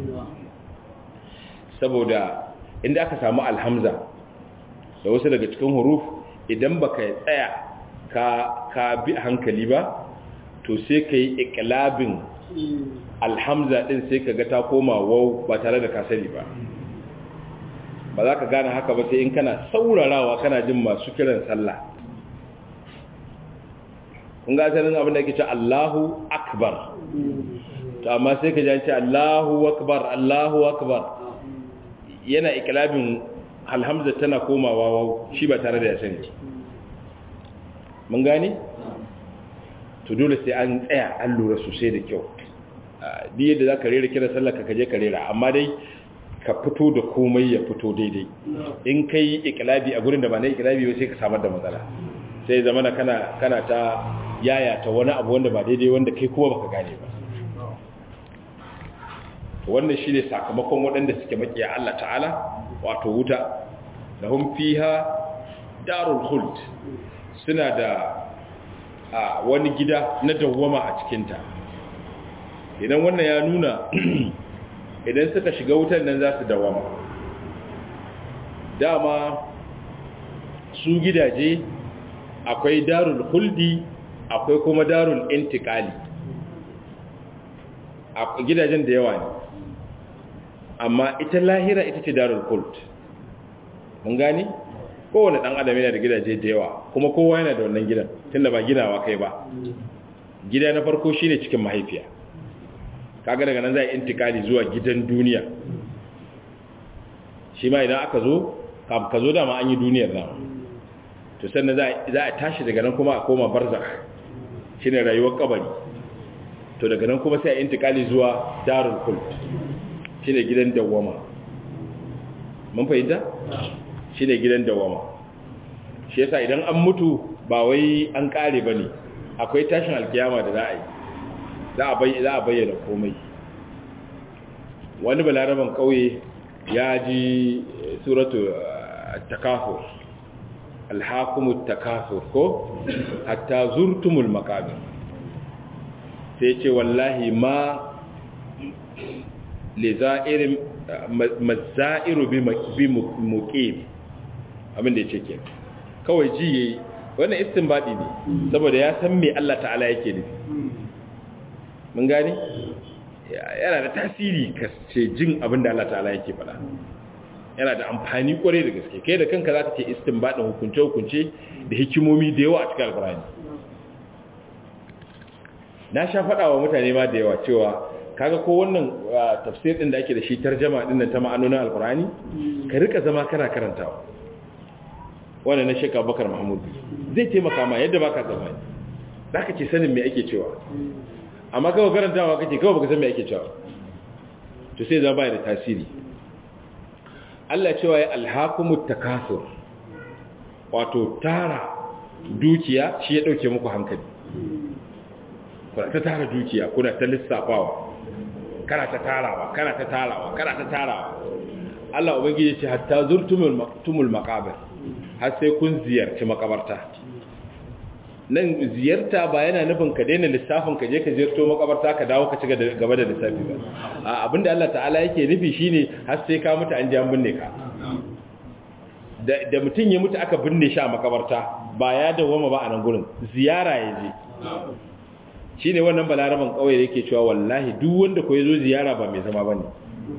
saboda inda aka samu alhamza da wasu daga cikin huruf idan baka tsaya ka ka bi hankali ba to sai ka yi ikilabin alhamza din sai ka ga ta koma wau ba tare da kasari ba ba za ka gane haka ba sai in kana saurarawa kana jin masu kiran sallah kun ga asalin abin da ake ce Allahu akbar to amma sai ka ji ce Allahu akbar Allahu akbar yana ikilabin alhamza tana komawa wau shi ba tare da ya sani mun gane to dole sai an tsaya an lura sosai da kyau di yadda za ka rera kira sallar ka kaje ka rera amma dai ka fito da komai ya fito daidai in ka yi ikilabi a gurin da ba na ikilabi ba sai ka samar da matsala sai zama na kana kana ta yaya ta wani abu wanda ba daidai wanda kai kuma baka gane ba wannan shine sakamakon waɗanda suke makiya Allah ta'ala wato wuta lahum fiha darul khuld suna da a wani gida na dawwama a cikinta idan wannan ya nuna idan suka shiga wutan nan za su dawwama dama su gidaje akwai darul huldi akwai kuma darul intikali a gidajen da yawa ne amma ita lahira ita ce darul huld mun gani kowane dan adam yana da gidaje da yawa kuma kowa yana da wannan gidan tunda ba ginawa kai ba gida na farko shine cikin mahaifiya kaga daga nan za a intikali zuwa gidan duniya shi ma idan aka zo ka zo dama an yi duniyar dama to sannan za a tashi daga nan kuma a koma barzakh shine rayuwar kabari to daga nan kuma sai a intikali zuwa darul khuld shine gidan dawwama mun fahimta shine gidan dawwama shi yasa idan an mutu ba wai an kare bane akwai tashin alkiyama da za a yi za a bayyana komai wani balaraban kauye ya ji suratu takafur alhakumut takafur ko hatta zurtumul makabir sai ce wallahi ma li za'irin mazza'iru bi muqim abin da yake ke kawai ji yayi wannan istinbadi ne saboda ya san me Allah ta'ala yake nufi mun gani yana da tasiri ka ce jin abin da Allah ta'ala yake faɗa yana da amfani kwarai da gaske kai da kanka za ka ce istinbadin hukunce-hukunce da hikimomi da yawa a cikin alkurani na sha faɗa wa mutane ma da yawa cewa kaga ko wannan tafsir ɗin da ake da shi tarjama ɗin nan ta ma'anonin alkurani ka rika zama kana karantawa wannan na shekar bakar mahmud zai taimaka ma yadda baka zama za ka ce sanin me ake cewa amma kawai karantawa kake kawai baka san me ake cewa to sai zama bai da tasiri Allah cewa ya alhakumut takasur wato tara dukiya shi ya dauke muku hankali kuna ta tara dukiya kuna ta lissafawa kana ta tarawa kana ta tarawa kana ta tarawa Allah ubangiji ce hatta zurtumul tumul maqabir har sai kun ziyarci makabarta nan ziyarta ba yana nufin ka daina lissafin ka je ka ziyarto makabarta ka dawo ka ci gaba da lissafi ba a abinda Allah ta'ala yake nufi shine har sai ka mutu an ji an binne ka da mutum ya mutu aka binne shi a makabarta ba ya dawoma ba a nan gurin ziyara ya je shi ne wannan balaraban kawai da yake cewa wallahi duk wanda ko ya zo ziyara ba mai zama ba ne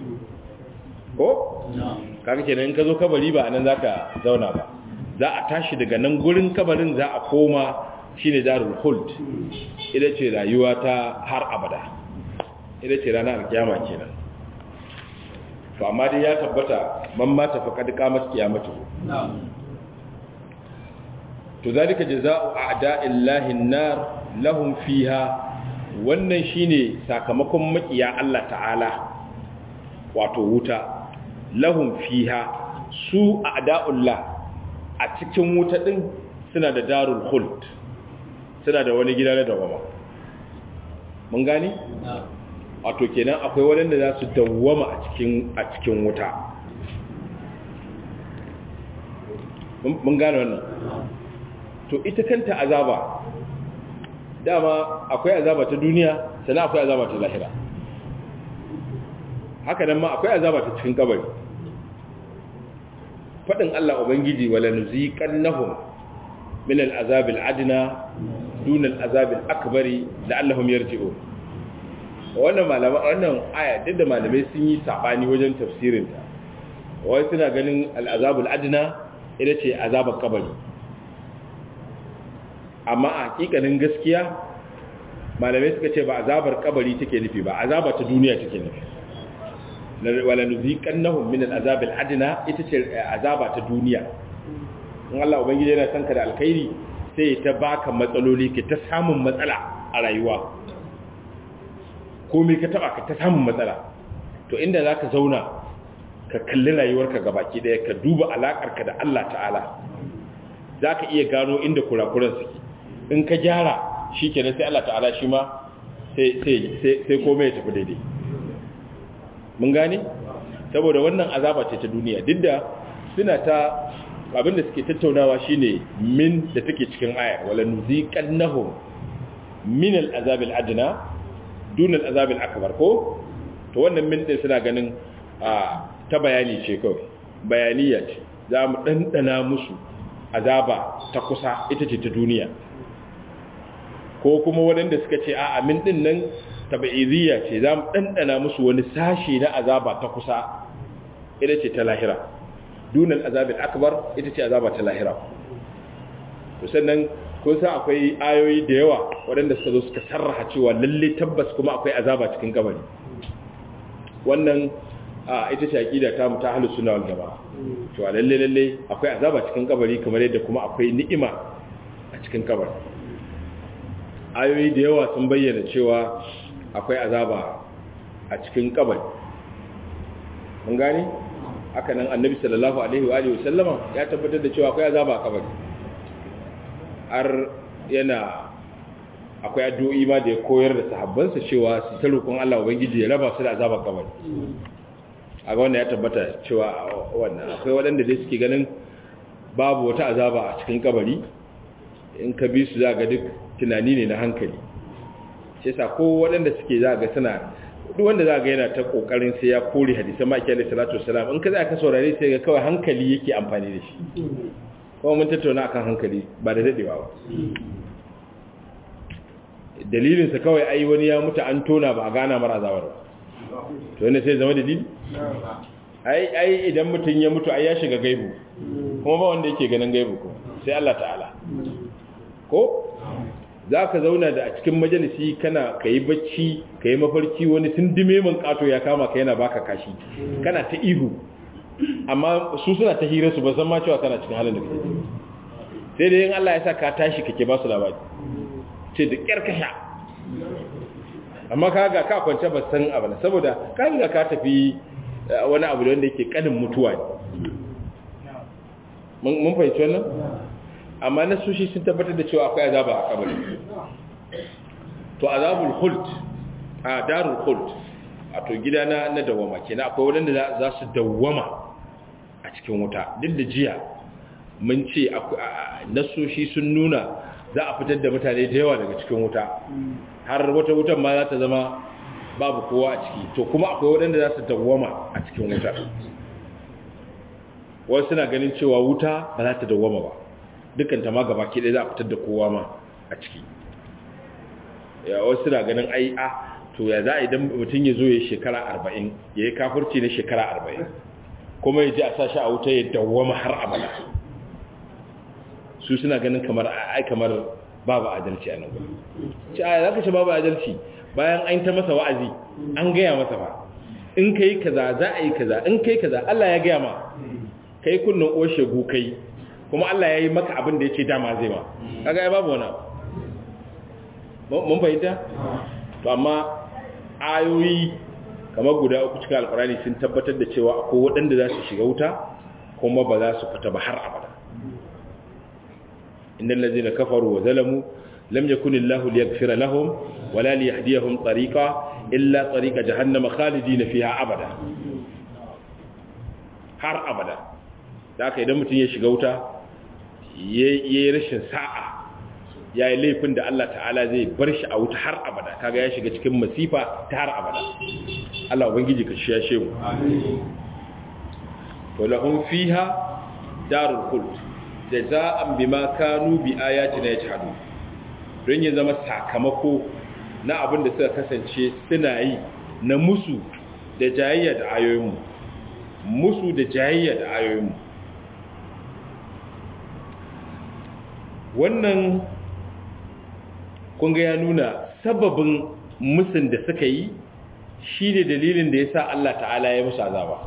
ko? kaka kenan in ka zo kabari ba a nan za ka zauna ba za a tashi daga nan gurin kabarin za a koma shi ne darul hult ita ce rayuwa ta har abada ita ce ranar alkiyama kenan to amma dai ya tabbata man ma tafi kad qamat qiyamatu to zalika jazaa'u a'da'illahi an-nar lahum fiha wannan shine sakamakon makiya Allah ta'ala wato wuta lahum fiha su a'da'ullah a cikin wuta din suna da darul khuld suna da wani gida na dawama mun gani wato kenan akwai waɗanda za su dawwama a cikin a cikin wuta mun gane wannan to ita kanta azaba dama akwai azaba ta duniya sannan akwai azaba ta lahira haka nan ma akwai azaba ta cikin kabari faɗin Allah Ubangiji wala nuziqannahum min al-azab al-adna dun al-azab al-akbar la'allahum yarji'un wannan malama wannan aya duk da malamai sun yi sabani wajen tafsirin ta wai suna ganin al-azab al-adna ita ce azabar kabari amma a hakikanin gaskiya malamai suka ce ba azabar kabari take nufi ba azaba ta duniya take nufi wala nuziqannahum min al'azab al'adna ita ce azaba ta duniya in Allah ubangiji yana son ka da alkhairi sai ta baka matsaloli ka ta samun matsala a rayuwa komai ka taba ka ta samun matsala to inda zaka zauna ka kalli rayuwarka gabaki daya ka duba alakarka da Allah ta'ala zaka iya gano inda kurakuran suke in ka gyara shikenan sai Allah ta'ala shi ma sai sai sai komai ya tafi daidai mun gane saboda wannan azaba ce ta duniya duk da suna ta abinda suke tattaunawa shine min da take cikin aya wala nuziqannahum min al-azab al-adna dun al-azab al-akbar ko to wannan min din suna ganin ta bayani ce kawai bayaniya ce za mu dandana musu azaba ta kusa ita ce ta duniya ko kuma waɗanda suka ce a amin din nan tabi'idiyya ce za mu ɗanɗana musu wani sashi na azaba ta kusa ita ce ta lahira dunan azabin akbar ita ce azaba ta lahira sannan kun san akwai ayoyi da yawa waɗanda suka zo suka sarraha cewa lalle tabbas kuma akwai azaba cikin kabari wannan ita ce aqida ta mu ta ahlus sunna wal jamaa cewa lalle lalle akwai azaba cikin kabari kamar yadda kuma akwai ni'ima a cikin kabari ayoyi da yawa sun bayyana cewa akwai azaba a cikin kabari mun gani haka nan annabi sallallahu alaihi wa alihi wasallama ya tabbatar da cewa akwai azaba a kabari har yana akwai addu'o'i ma da ya koyar da sahabbansa cewa su ta roƙon Allah ubangiji ya raba su da azabar kabari a ga wannan ya tabbata cewa wannan akwai waɗanda dai suke ganin babu wata azaba a cikin kabari in ka bi su za ga duk tunani ne na hankali shi yasa ko waɗanda suke za ga suna duk wanda za ga yana ta kokarin sai ya kore hadisan maki alaihi salatu wassalam in ka za ka saurare sai ga kawai hankali yake amfani da shi kuma mun tattauna akan hankali ba da dadewa ba dalilin sa kawai ai wani ya mutu an tona ba a gana mara azawar ba to wanda sai zama dalili ai ai idan mutum ya mutu ai ya shiga gaibu kuma ba wanda yake ganin gaibu ko sai Allah ta'ala ko za ka zauna da a cikin majalisi kana ka yi bacci ka yi mafarki wani sun dime man kato ya kama ka yana baka kashi kana ta ihu amma su suna ta hira su ba san ma cewa kana cikin halin da kake sai dai in Allah ya sa ka tashi kake ba su labari ce da kyar ka sha amma ka ga ka kwance ba san abu saboda ka ga ka tafi wani abu da wanda yake kanin mutuwa ne mun fahimci wannan amma na sushi sun tabbatar da cewa akwai azaba a kabari to azabul khuld a darul khuld a to gida na na dawama kenan akwai wadanda za su dawama a cikin wuta duk da jiya mun ce nasoshi sun nuna za a fitar da mutane da yawa daga cikin wuta har wata wutan ma za ta zama babu kowa a ciki to kuma akwai wadanda za su dawama a cikin wuta wasu suna ganin cewa wuta ba za ta dawama ba dukkan ta ma gaba ke ɗaya za a fitar da kowa ma a ciki ya wasu suna ganin ai a to ya za a idan mutum ya zo ya shekara arba'in ya yi kafurci na shekara arba'in kuma ya ji a sashi a wuta ya dawwama har abada su suna ganin kamar ai kamar babu adalci a nan gudu ci a za ka ce babu adalci bayan an ta masa wa'azi an gaya masa ba in ka yi kaza za a yi kaza in ka yi kaza allah ya gaya ma ka yi kunnin oshe kai kuma allah ya yi maka abin da ya ce dama zai ma kaga ya babu wani abu mun fahimta to amma ayoyi kamar guda uku cikin alkurani sun tabbatar da cewa akwai waɗanda za su shiga wuta kuma ba za su fita ba har abada innal ladzina kafaru wa zalamu lam yakun illahu liyaghfira lahum wala liyahdiyahum tariqa illa tariqa jahannama khalidina fiha abada har abada da haka idan mutum ya shiga wuta yayi rashin sa'a ya yi laifin da Allah ta'ala zai bar shi a wuta har abada kaga ya shiga cikin masifa ta har abada Allah ubangiji ka shi ya shehu to lahum fiha darul khuld jaza'an bima kanu bi ayatina yajhadu don ya zama sakamako na abin da suka kasance suna yi na musu da jayayya da ayoyinmu musu da jayayya da ayoyinmu wannan kunga ya nuna sababin musun da suka yi shi ne dalilin da ya sa Allah ta'ala ya musu azaba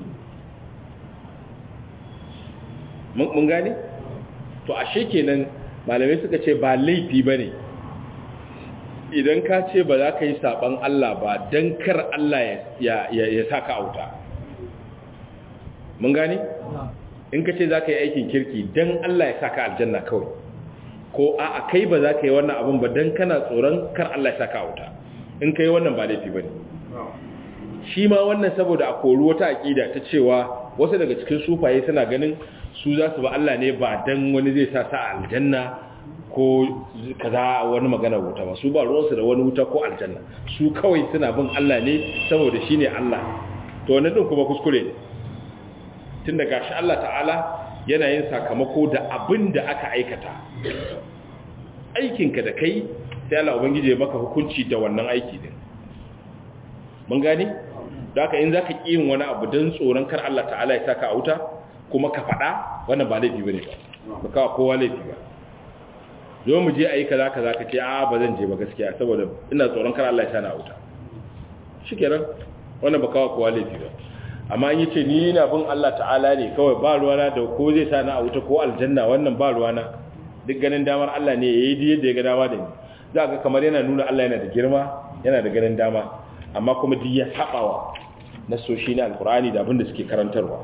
mun gane? to ashe kenan malamai suka ce ba laifi ba ne idan ka ce ba za ka yi saɓan Allah ba don kar Allah ya sa ka auta mun gane? in ka ce za ka yi aikin kirki don Allah ya sa ka aljanna kawai ko a a kai ba za ka yi wannan abin ba don kana tsoron kar Allah ya saka wuta in ka yi wannan ba laifi ba ne shi ma wannan saboda a kori wata aƙida ta cewa wasu daga cikin sufaye suna ganin su za su ba Allah ne ba don wani zai sa sa aljanna ko kaza wani magana wuta ba su ba ruwansu da wani wuta ko aljanna su kawai suna bin Allah ne saboda shi ne Allah to wannan ɗin kuma kuskure ne tun da gashi Allah ta'ala yana yin sakamako da abin da aka aikata aikinka da kai sai Allah ubangiji ya maka hukunci da wannan aiki din mun gane da haka in zaka ki yin wani abu dan tsoron kar Allah ta'ala ya saka a wuta kuma ka fada wannan ba laifi bane ba ba kawo kowa laifi ba zo mu je ayi kaza kaza ka ce a ba zan je ba gaskiya saboda ina tsoron kar Allah ya sani a wuta shikenan wannan ba kawo kowa laifi ba amma yi ce ni na bin Allah ta'ala ne kawai ba ruwana da ko zai sa na a wuta ko aljanna wannan ba ruwana duk ganin damar Allah ne yayi duk yadda ya ga dama da ni za ga kamar yana nuna Allah yana da girma yana da ganin dama amma kuma duk ya sabawa na soshi na alkur'ani da abin da suke karantarwa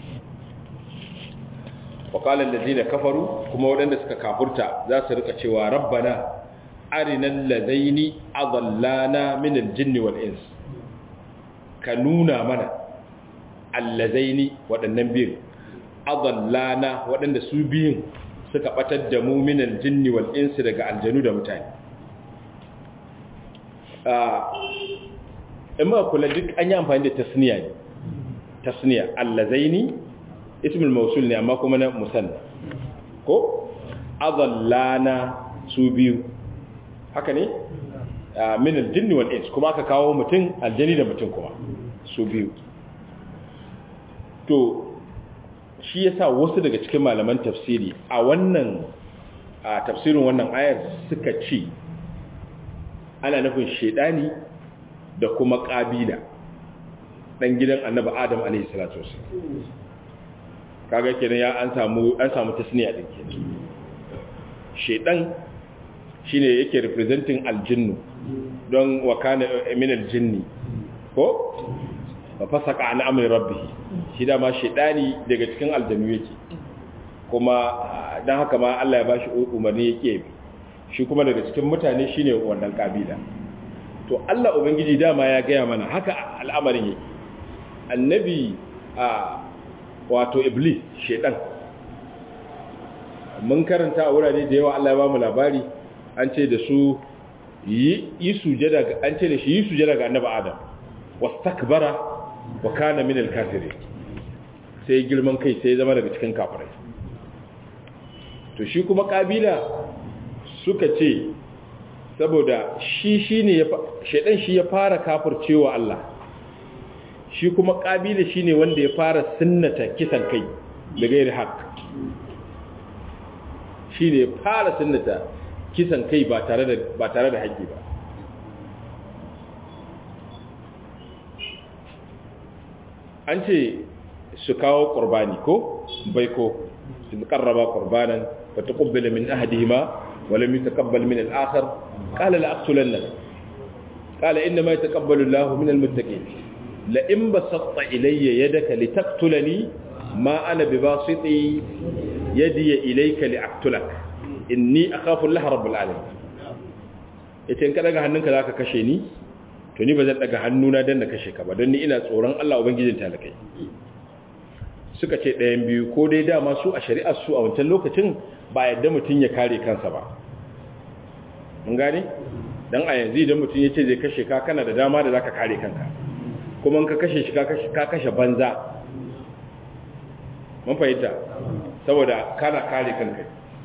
wa qala allazina kafaru kuma waɗanda suka kafurta za su rika cewa rabbana arinal ladaini adallana min aljinni wal ins ka nuna mana allazaini waɗannan biyun adallana waɗanda su biyun suka batar da mu minal jinni wal insi daga aljanu da mutane in ma kula duk an yi amfani da tasniya ne tasniya allazaini ismul mausul ne amma kuma na musanna ko adallana su biyu haka ne minal jinni wal insi kuma aka kawo mutum aljani da mutum kuma su biyu to shi yasa wasu daga cikin malaman tafsiri a wannan a tafsirin wannan ayar suka ce ana nufin shedani da kuma kabila dan gidan annabi adam alaihi salatu wasallam kaga kenan ya an samu an samu tasniya din kenan shedan shine yake representing aljinnu don wakana min aljinni ko fa fasaka an amri rabbih shi da ma shedani daga cikin aljanu yake kuma dan haka ma Allah ya bashi umarni yake bi shi kuma daga cikin mutane shine wannan kabila to Allah ubangiji dama ya gaya mana haka al'amarin yake annabi a wato iblis shedan mun karanta a wurare da yawa Allah ya ba mu labari an ce da su yi sujada ga an ce da shi yi sujada ga annabi adam wastakbara wa kana min al-kafirin sai girman kai sai zama daga cikin kafirai to shi kuma kabila suka ce saboda shi shine ya shedan shi ya fara kafircewa Allah shi kuma kabila shine wanda ya fara sunnata kisan kai da gairi haq shine ya fara sunnata kisan kai ba tare da ba tare da haƙƙi ba an ce su kawo qurbani ko baiko in qarraba qurbanan fa taqabbala min ahadihima wa lam yataqabbal min al-akhar qala la aqtulanna qala inna ma yataqabbalu Allahu min al-muttaqin la in basatta ilayya yadaka litaqtulani ma ana bibasiti yadi ilayka liaqtulak inni akhafu Allah rabbul alamin yace in ka daga hannunka zaka kashe ni to ni bazan daga hannuna dan na kashe ka ba don ni ina tsoron Allah ubangijin talakai suka ce ɗayan biyu ko dai dama su a shari'ar su a wancan lokacin ba yadda mutum ya kare kansa ba mun gane dan a yanzu idan mutum ya ce zai kashe ka kana da dama da zaka kare kanka kuma in ka kashe shi ka kashe banza mun fahimta saboda kana kare kanka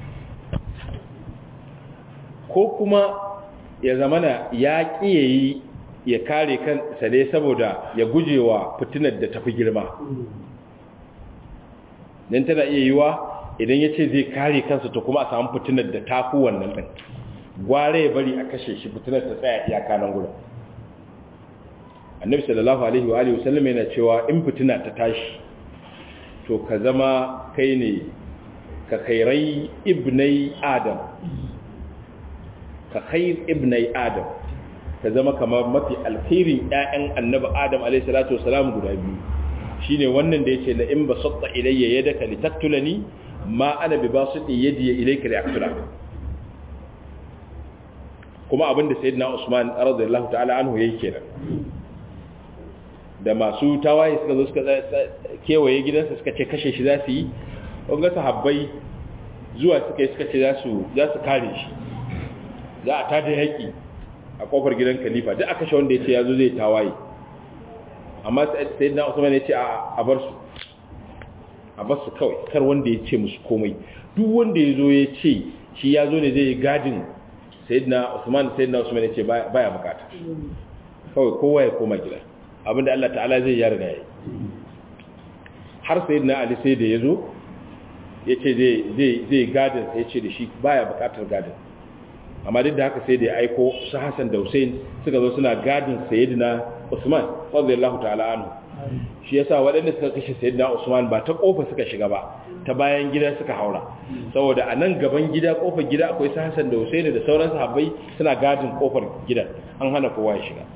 ko kuma ya zamana ya ƙiyayi ya kare kansa ne saboda ya gujewa fitinar da tafi girma don tana iya yiwa idan ya ce zai kare kansa to kuma a samu fitinar da tafi wannan ɗin gware ya bari a kashe shi fitinar ta tsaya iyaka nan gudun annabi sallallahu alaihi wa alihi wasallam yana cewa in fitina ta tashi to ka zama kai ne ka khairai ibnai adam ka khair ibnai adam ka zama kamar mafi alkhairin ƴaƴan annabi adam alayhi salatu wasalam guda biyu shine wannan da yace la in basatta ilayya yadaka litaktulani ma ana bi basiti yadi ilayka liaktulak kuma abinda sayyidina usman radiyallahu ta'ala anhu yayi kenan da masu tawaye suka zo suka kewaye gidansa suka ce kashe shi za su yi ga sahabbai zuwa suka yi suka ce za su kare shi za a tada yaƙi a ƙofar gidan khalifa duk aka sha wanda ya ce ya zo zai tawaye amma sai na usman ya ce a bar su a bar su kawai kar wanda ya ce musu komai duk wanda ya zo ya ce shi ya zo ne zai yi gadin sayyidina usman sayyidina usman ya ce baya bukata kawai kowa ya koma gida abinda Allah ta'ala zai ya riga yi har sayyidina ali sai da ya zo ya ce zai gadin sai ya ce da shi baya bukatar gadin amma duk da haka sai da ya aiko su Hassan da Hussein suka zo suna gadin Sayyidina Usman radiyallahu ta'ala anhu shi yasa waɗanda suka kashe Sayyidina Usman ba ta kofa suka shiga ba ta bayan gida suka haura saboda a nan gaban gida kofar gida akwai su Hassan da Hussein da sauran sahabbai suna gadin kofar gidan an hana kowa ya shiga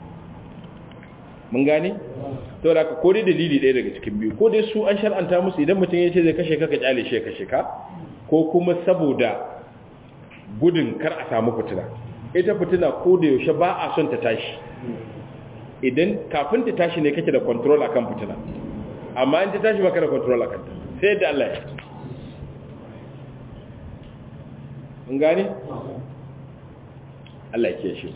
mun gane to da ko dai dalili ɗaya daga cikin biyu ko dai su an shar'anta musu idan mutum ya ce zai kashe ka ka kyale shi ya kashe ka ko kuma saboda gudun kar a samu fitina ita fitina ko da yaushe ba a son ta tashi idan kafin ta tashi ne kake da control akan fitina amma in ta tashi baka da control akan ta sai da Allah ya mun gane Allah ya shi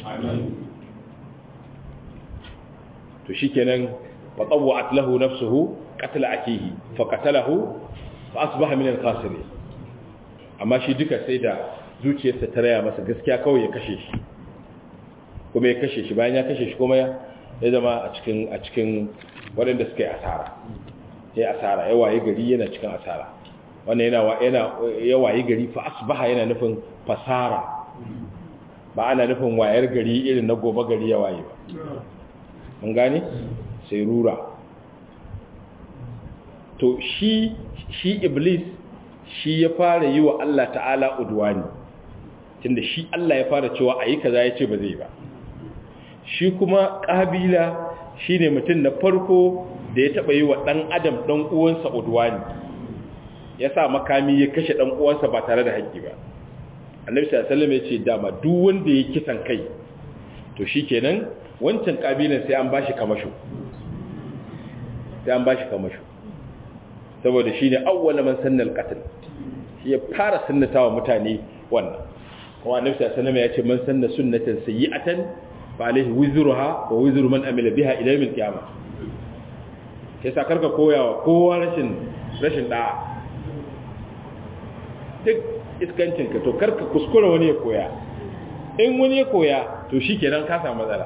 to shikenan fa tawwa'at lahu nafsuhu qatla akihi fa qatalahu fa asbaha min al-khasirin amma shi duka sai da zuciyarsa ta raya masa gaskiya kawai ya kashe shi kuma ya kashe shi bayan ya kashe shi kuma ya zama a cikin a cikin waɗanda suka yi asara ya asara ya waye gari yana cikin asara wannan yana yana ya waye gari fa asbaha yana nufin fasara ba ana nufin wayar gari irin na gobe gari ya waye ba mun gane sai rura to shi shi iblis shi ya fara yi wa Allah ta'ala udwani tunda shi Allah ya fara cewa ayi kaza ya ce ba zai ba shi kuma kabila shine mutum na farko da ya taba yi wa dan adam dan uwansa udwani ya sa makami ya kashe dan uwansa ba tare da haƙƙi ba annabi sallallahu alaihi wasallam ya ce dama duk wanda ya kisan kai to shikenan wancan kabilan sai an bashi kamasho sai an bashi kamasho saboda shine awwala man sanna al-qatl shi ya fara sunnatawa mutane wannan kuma annabi sallallahu alaihi wasallam ya ce man sanna sunnatan sayyi'atan fa alaihi wizruha wa wizru man amila biha ila yawm al-qiyamah sai sa karka koyawa kowa rashin rashin da'a duk iskancin ka to karka kuskura wani ya koya in wani ya koya to shikenan ka samu matsala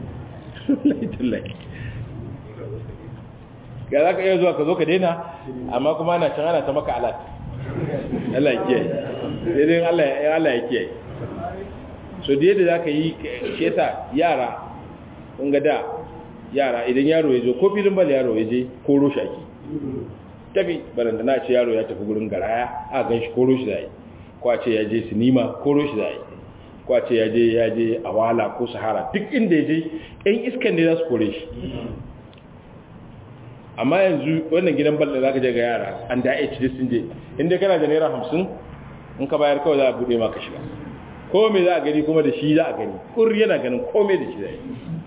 ga za ka iya zuwa ka zo ka daina amma kuma ana can ana ta maka alat Allah ya kiyaye sai dai Allah ya kiyaye so da yadda za ka yi sheta yara kun ga da yara idan yaro ya zo ko filin bal yaro ya je koro shaki tafi baranda na ce yaro ya tafi gurin garaya a gan shi koro shi zai ko a ce ya je sinima koro shi zai ko a ce ya je ya je awala ko sahara duk inda ya je yan iskan ne za su kore shi amma yanzu wannan gidan bal da za ka je ga yara an da ya ci sun je inda kana da naira hamsin in ka bayar kawai za a buɗe maka shiga ko me za a gani kuma da shi za a gani kur yana ganin komai da shi zai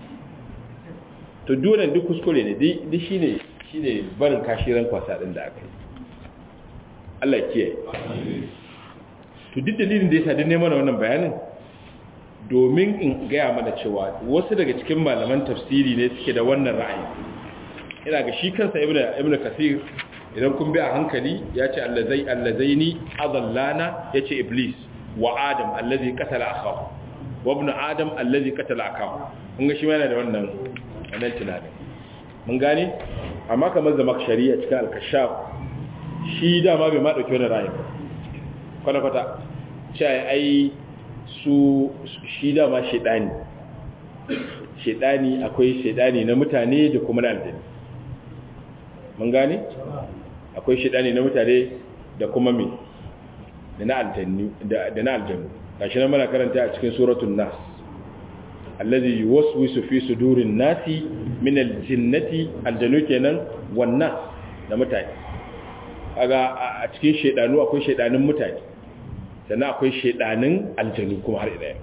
to dole duk kuskure ne duk shi ne shi ne barin kashiran kwasa ɗin da aka yi Allah kiyaye to duk dalilin da ya sadin neman wannan bayanin domin in gaya mana cewa wasu daga cikin malaman tafsiri ne suke da wannan ra'ayi ina ga shi kansa ibnu ibnu kasir idan kun bi a hankali ya ce allazai allazaini adallana ya ce iblis wa adam allazi qatala akhahu wa ibnu adam allazi qatala akahu kun ga shi yana da wannan wannan tunanin mun gane amma kamar zama shari'a cikin al-kashaf shi dama bai ma dauki wannan ra'ayin kwata kwata cewa ai su shi dama shedani shedani akwai shedani na mutane da kuma na aljani mun gane akwai shedani na mutane da kuma me da na aljannu da na aljannu gashi nan muna karanta a cikin suratul nas allazi yuwaswisu fi sudurin nasi min aljinnati aljannu kenan wan nas da mutane kaga a cikin shedanu akwai shedanin mutane sannan akwai shedanin aljannu kuma har ila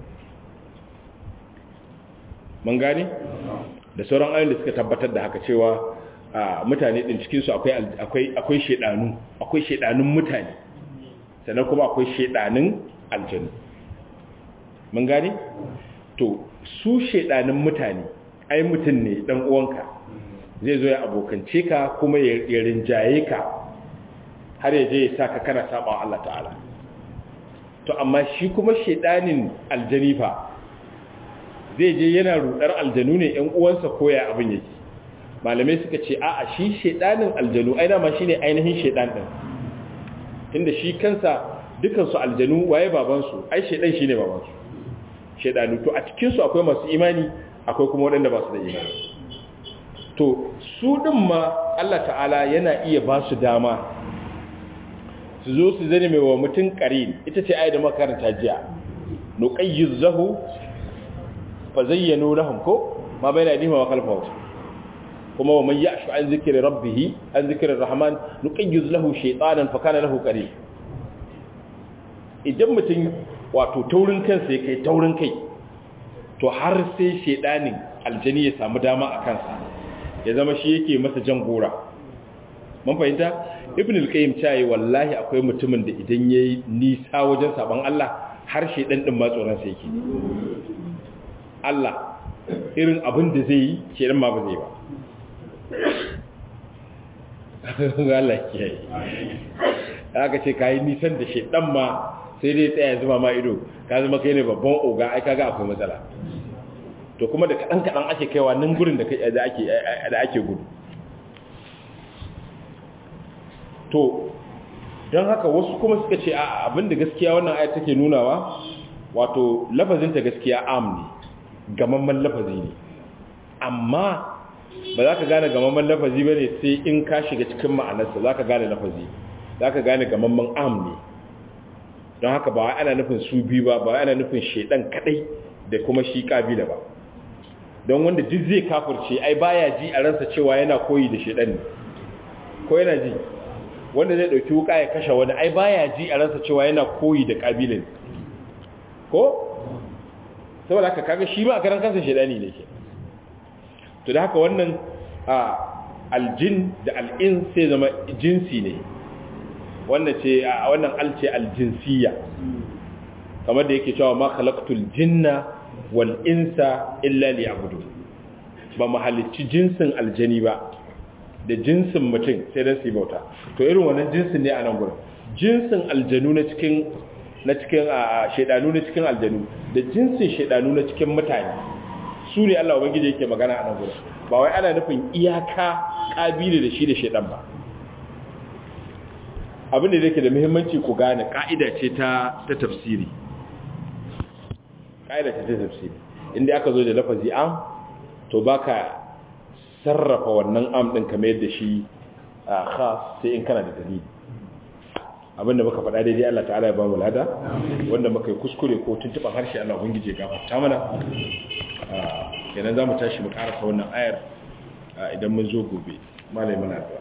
mun gane da sauran ayoyin da suka tabbatar da haka cewa mutane din cikin su akwai akwai akwai shedanu akwai shedanun mutane sannan kuma akwai shedanin aljanu mun gane to su shedanin mutane ai mutum ne dan uwanka zai zo ya abokance ka kuma ya rinjaye ka har ya je ya saka kana saba Allah ta'ala to amma shi kuma shedanin aljanifa zai je yana rudar aljanu ne ƴan uwansa koya abin yake malamai suka ce a'a shi shedanin aljanu ai dama shine ainihin shedan din tunda shi kansa dukansu aljanu waye babansu ai shedan shine babansu shedanu to a cikin su akwai masu imani akwai kuma waɗanda ba su da imani to su din ma Allah ta'ala yana iya ba su dama su zo su zane mai wa mutum qarin ita ce ayat da makaranta jiya nuqayyizahu fa zayyanu lahum ko ma bayna aydihim wa khalfahum kuma wa man ya'shu an zikri rabbih an zikri rahman nuqayyiz lahu shaytanan fa kana lahu qarin idan mutum wato taurin kansa ya kai taurin kai to har sai shaydanin aljani ya samu dama a kansa ya zama shi yake masa jan gora mun fahimta ibn al-qayyim cewa wallahi akwai mutumin da idan yayi nisa wajen saban Allah har shaydan din ma tsoron sa yake Allah irin abin da zai yi shaydan ma ba zai ba Allah ke aka ce kayi nisan da shedan ma sai dai tsaya zuma ma ido ka zama kai ne babban oga ai kaga akwai matsala to kuma da kadan kadan ake kaiwa nan gurin da kai da ake da ake gudu to don haka wasu kuma suka ce a abinda gaskiya wannan ayat take nunawa wato lafazin ta gaskiya am ne gamamman lafazi ne amma ba za ka gane gamamman lafazi ba ne sai in ka shiga cikin ma'anarsa za ka gane lafazi za ka gane gamamman am ne don haka ba ana nufin su biyu ba ba ana nufin shaidan kadai da kuma shi kabila ba don wanda duk zai kafirce ai baya ji a ransa cewa yana koyi da shaidan ne ko yana ji wanda zai dauki wuka ya kashe wani ai baya ji a ransa cewa yana koyi da kabilin ko saboda haka kaga shi ma a karan kansa shaidani ne ke to da haka wannan aljin da al'in sai zama jinsi ne wannan ce a wannan alce aljinsiya kamar da yake cewa ma khalaqtul jinna wal insa illa liya'budun ba mu halicci jinsin aljani ba da jinsin mutum sai dan su bauta to irin wannan jinsin ne a nan gurin jinsin aljanu na cikin na cikin shedanu na cikin aljanu da jinsin shedanu na cikin mutane su ne Allah ubangiji yake magana a nan gurin ba wai ana nufin iyaka kabili da shi da shedan ba abin da yake da muhimmanci ku gane ka'ida ce ta ta tafsiri ka'ida ce ta tafsiri inda aka zo da lafazi am to baka sarrafa wannan am din kamar yadda shi khas sai in kana da dalili abinda muka faɗa daidai Allah ta'ala ya ba mu lada wanda muka yi kuskure ko tuntuban harshe Allah ubangije ya gafarta mana kenan zamu tashi mu karasa wannan ayar idan mun zo gobe malai muna da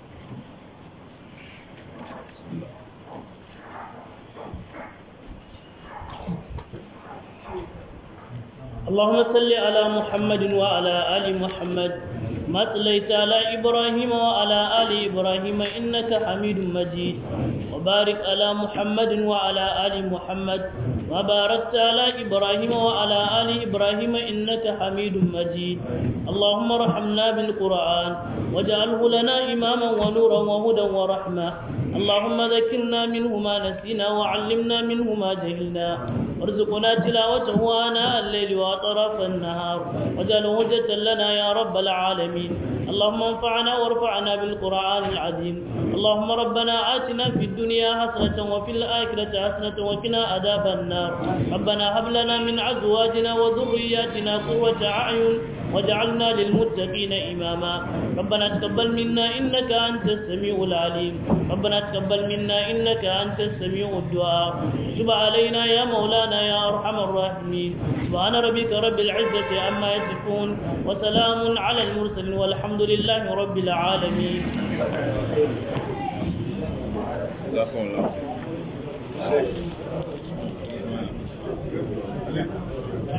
اللهم صل على محمد وعلى آل محمد ما صليت على إبراهيم وعلى آل إبراهيم إنك حميد مجيد وبارك على محمد وعلى آل محمد وباركت على إبراهيم وعلى آل إبراهيم إنك حميد مجيد اللهم ارحمنا بالقرآن واجعله لنا إماما ونورا وهدى ورحمة اللهم ذكرنا منه ما نسينا وعلمنا منه ما جهلنا وارزقنا تلاوته آناء الليل وأطراف النهار واجعله هجة لنا يا رب العالمين اللهم انفعنا وارفعنا بالقرآن العظيم اللهم ربنا آتنا في الدنيا حسنة وفي الآخرة حسنة وقنا عذاب النار ربنا هب لنا من أزواجنا وذرياتنا قرة أعين واجعلنا للمتقين إماما ربنا تقبل منا إنك أنت السميع العليم ربنا تقبل منا إنك أنت السميع الدعاء تب علينا يا مولانا يا أرحم الراحمين سبحان ربك رب العزة عما يصفون وسلام على المرسلين والحمد لله رب العالمين جزاكم الله خير